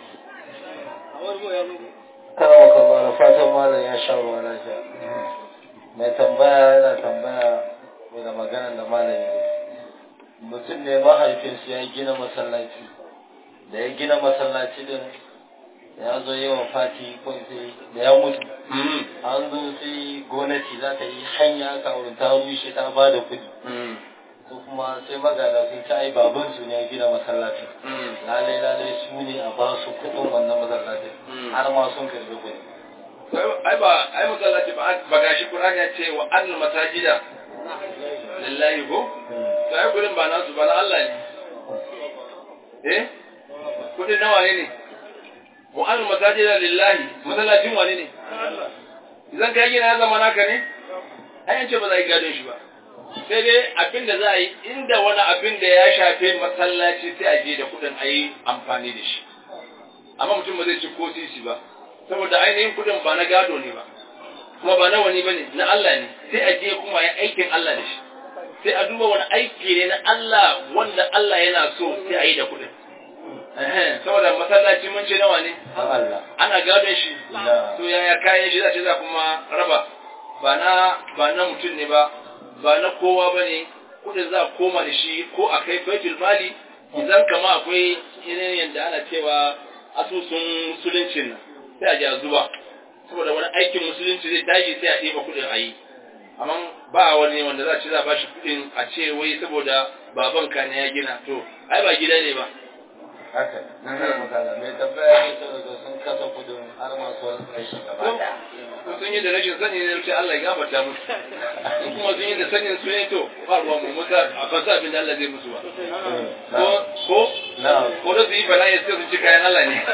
Karawa kallah da fatan malam ya sha ruwa lafiya. Mai tambaya yana tambaya mai da maganar da malam ya yi. Mutum ne mahaifinsu ya gina masallaci. Da ya gina masallaci din ya zo yi wa fati ko sai da ya mutu. mm An zo sai gwamnati za ta yi hanya aka wurin ta rushe ta ba da kuɗi. mm Su kuma sai magana sun ci ai babansu ne ya gina masallacin. mm lalai lalai su ne a ba su kudin wannan masallacin Mm. har ma sun karbi kuɗi. ai ba ai masallaci ba ba gashi Qur'ani ya ce wa annal masajida lillahi ko to ai gurin ba nasu ba na Allah ne eh kudin nawa ne ne wa annal masajida lillahi masallacin wane ne idan ka gina ya zama naka ne ai an ce ba za a yi gadon shi ba sai dai abin da za a yi inda wani abin da ya shafe masallaci sai a je da kudin a yi amfani da shi amma mutum ba zai ci ko sisi ba saboda ainihin kudin ba na gado ne ba kuma ba na wani ba ne na Allah ne sai a je kuma ya aikin Allah da shi sai a duba wani aiki ne na Allah wanda Allah yana so sai a yi da kudin Ehe, saboda masallaci mun ce nawa ne Don Allah. ana gadon shi Na. to yaya kayan shi za ce za kuma raba ba na ba na mutum ne ba ba na kowa ba ne kudin za a koma da shi ko a kai baitul mali idan kama akwai yanayin yadda ana cewa asusun musuluncin nan sai a ji a zuba saboda wani aikin musulunci zai tashi sai a ɗeba kudin a yi amma ba wani wanda za a ce za a bashi kudin a ce wai saboda babanka ne ya gina to ai ba gida ne ba Haka. Mai tambaya ne ta daga sun kasa kudin har masu wani kashi gaba ko ɗaya. ko sun yi da rashin sani ne wuce Allah ya gafarta musu in kuma sun yi da sanin su ne to ba ruwan mu musa a ba sa abin da Allah zai musu ba ko ko Na'am. ko da su yi bala'i sai su ci kayan Allah ne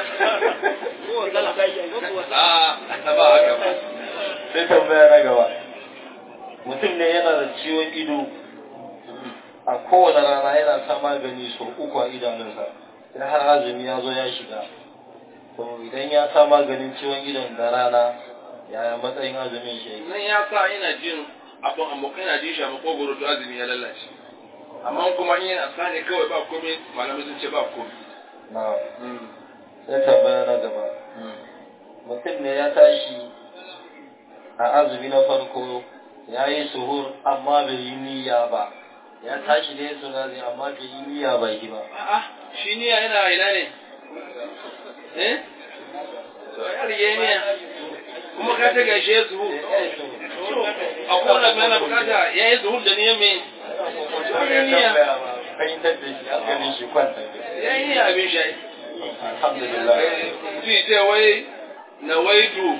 a ba haka ba Sai tambaya na gaba. Mutum ne yana da ciwon ido a kowane rana yana sa magani sau uku a idanunsa. Sai har azumi ya zo ya shiga. To idan ya sa maganin ciwon idon da rana yaya matsayin azumin shi yake? nan ya sa ina jin abin amma ina jin shi a makogoro to azumi ya lalace amma kuma in yana sa ne kawai ba komai malamai sun ce ba komai Na'am. Sai tambaya na gaba. mutum ne ya tashi a azumi na farko ya yi suhur amma bai yi niyya ba ya tashi da ya sunari amma bai yi niyya ba yi ba a'a shi niyya yana ina ne eh to ya rige niyya kuma ka ta gaishe su a kowane mai na bukata ya yi zuhur da niyyar mai fahimtar da shi hankalin shi kwanta ya yi niyya abin shi alhamdulillah su ce wai na waitu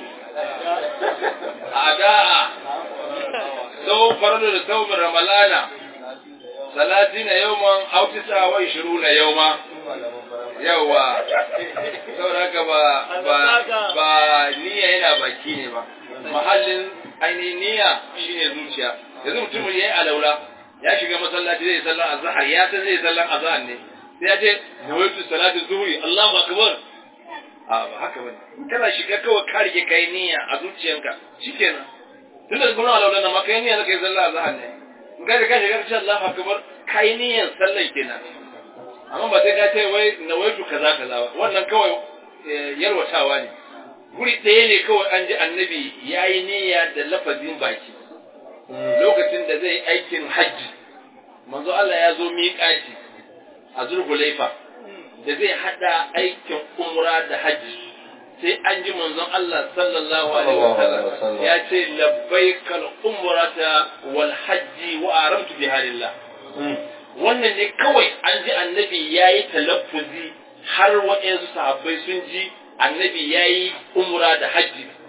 a da'a sau farlo da sau ramalana salati na yawman autisa wa ishiru na yauma yawa saboda haka ba ba ba niyya yana baki ne ba mahallin ainihin niyya shine zuciya yanzu mutumin ya yi alaula ya shiga masallaci zai sallar azhar ya san zai sallar azhar ne sai ya ce nawaitu salatu zuhri Allahu akbar a ba haka bane kana shiga kawai ka rike kai niyya a zuciyanka shikenan tun da gurin alaula na maka niyya zaka yi sallar azhar ne in ka ka shiga ka ce Allahu akbar kai niyyan sallar kenan amma ba sai ka ce wai nawaitu kaza kaza ba wannan kawai yarwatawa ne guri ɗaya ne kawai an ji annabi ya yi niyya da lafazin baki lokacin da zai aikin hajji manzo Allah ya zo miƙati a zulhulaifa da zai hada aikin umra da hajji sai an ji manzon Allah sallallahu alaihi wasallam ya ce labbaikal umrata wal hajji wa aramtu bi halillah wannan ne kawai an ji annabi yayi talaffuzi har waɗansu sahabbai sun ji annabi yayi umra da hajji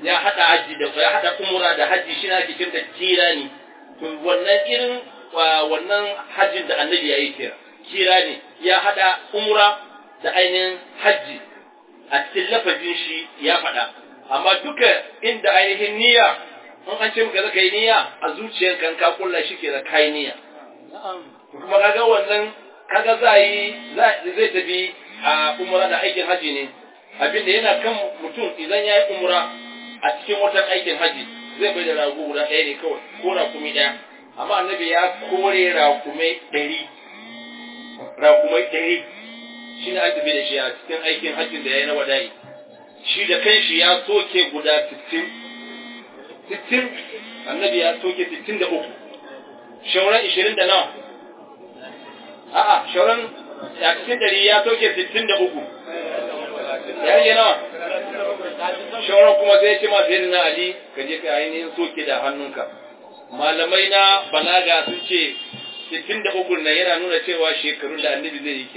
ya hada haji da ya hada umra da haji shi na ake kirta kirani to wannan irin wannan hajjin da annabi ya yi kira kirani ya hada umra da ainihin haji a cikin lafazin shi ya faɗa amma duka inda ainihin niyya in an ce maka zaka yi niyya a zuciyarka ka kulla shi ke da kai niyya kuma kaga wannan kaga za yi zai tafi a umra da aikin haji ne abinda yana kan mutum idan ya yi umra a cikin watan aikin haji zai bai da rago guda ɗaya ne kawai ko rakumi ɗaya amma annabi ya kore rakumai ɗari rakumai ɗari shi ne an tafi da shi a cikin aikin hajjin da ya yi na wadayi shi da kanshi ya soke guda sittin sittin annabi ya soke sittin da uku shauran ishirin da nawa a'a shauran a cikin ɗari ya soke sittin da uku ya rage nawa shauran kuma sai ce ma sai na ali ka je ka ainihin soke da hannunka malamai na balaga sun ce sittin da uku nan yana nuna cewa shekarun da annabi zai yi ke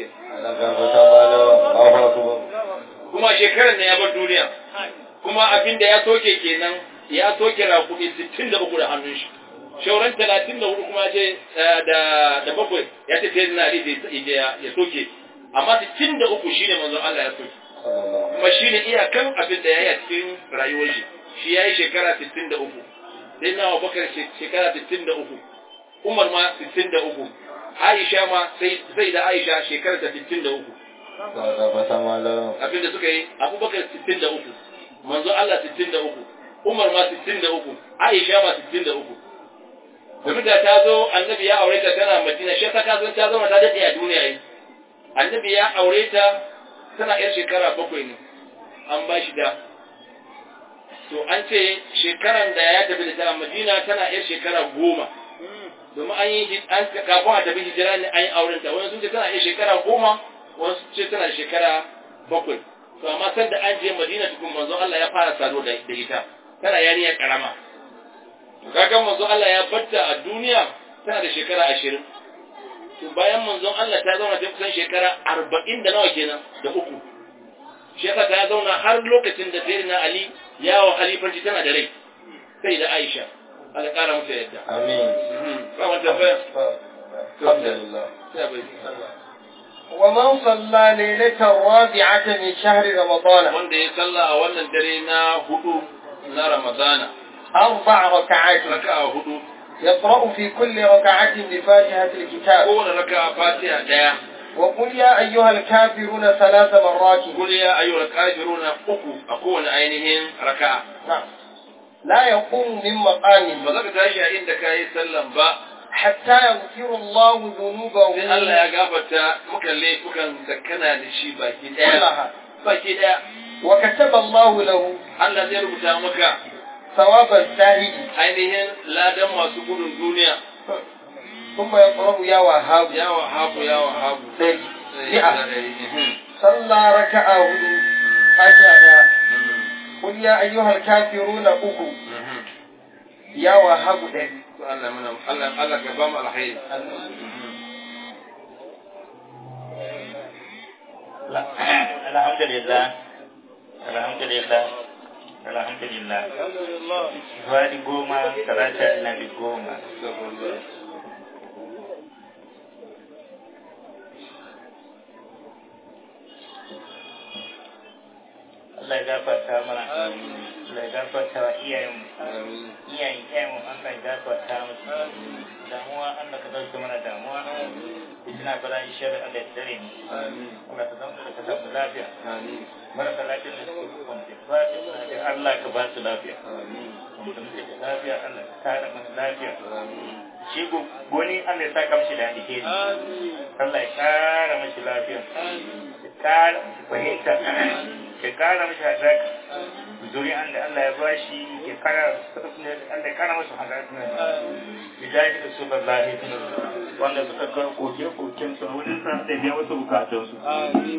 kuma shekarar ne ya bar duniya kuma abin da ya soke kenan ya soke rakuɗi sittin da uku da hannun shi shauran talatin da hudu kuma ce da bakwai ya ce sai na ali ya soke amma sittin da uku shine manzon Allah ya soke kuma shine iyakan abin da ya yi a cikin rayuwar shi shi ya yi shekara sittin da uku sai na bakar shekara sittin da uku umar ma sittin da uku aisha ma sai da aisha shekara ta sittin da uku abin da suka yi abubakar sittin da uku manzo Allah sittin da uku umar ma sittin da uku aisha ma sittin da uku domin da ta zo annabi ya aure ta tana madina shi ta kasan ta zama ta daɗe a duniya yi annabi ya aure ta tana yar shekara bakwai ne an ba shi da to an ce shekaran da ya tafi da ta madina tana yar shekara goma domin an yi an kafin a tafi hijira ne an yi auren ta wani sun ce tana yar shekara goma wani sun ce tana shekara bakwai to amma san da an je madina tukun manzo Allah ya fara sado da ita tana yarinya karama to kaga manzo Allah ya batta a duniya tana da shekara ashirin to bayan manzon Allah ta zauna ta kusan shekara arba'in da nawa kenan da uku shi yasa ta zauna har lokacin da sayyidina Ali yawon halifanci tana da rai sai da Aisha Allah kara mata yadda amin ba wani tambaya alhamdulillah sai bai ومن صلى ليلة الرابعة من شهر رمضان wanda ya salla a wannan dare na hudu na Ramadana أربع ركعات raka'a hudu يقرأ في كل ركعة بفاتحة الكتاب kowane raka'a Fatiha daya وقل يا أيها الكافرون ثلاث مرات kul ya ayyuhal kafiruna uku a kowane ainihin raka'a نعم لا يقوم من مقام ba za ka tashi a inda ka yi sallan ba حتى يغفر الله ذنوبه sai Allah ya gafarta muka laifukan da kana da shi baki daya كلها baki daya وكتب الله له Allah zai rubuta maka ثواب الزاهد ainihin ladan masu gudun duniya ثم يقرأ يا وهاب ya wahabu ya wahabu ɗari Sai mi'a da ɗari. Mhm. صلى ركعة هدو فاتحة قل يا أيها الكافرون أكو Mhm. يا وهاب ɗari To Allah muna Allah Allah ka ba mu alkhairi alhamdulillah alhamdulillah alhamdulillah Zuwadi goma talatin nabi goma Allah ya gafarta mana Allah ya gafarta wa iyayenmu iyayen iyayenmu Allah ya gafarta musu damuwa Allah ka dauke mana damuwa ina bala ishar Allah ya dare ni Allah ka zama da ka samu lafiya marasa lafiya da suke kwance fatin lafiya Allah ka ba su lafiya mutum da ke lafiya Allah ka kare masu lafiya shi goni Allah ya saka mishi da alheri Allah ya kara mishi lafiya ya kara mishi fahimta ya kara mishi hazaka zuri'an da Allah ya bashi ya kara Allah ya kara masa hazaka bijahi da su lahi wanda suka ga koke-koken su wurin sa da biya wasu bukatunsu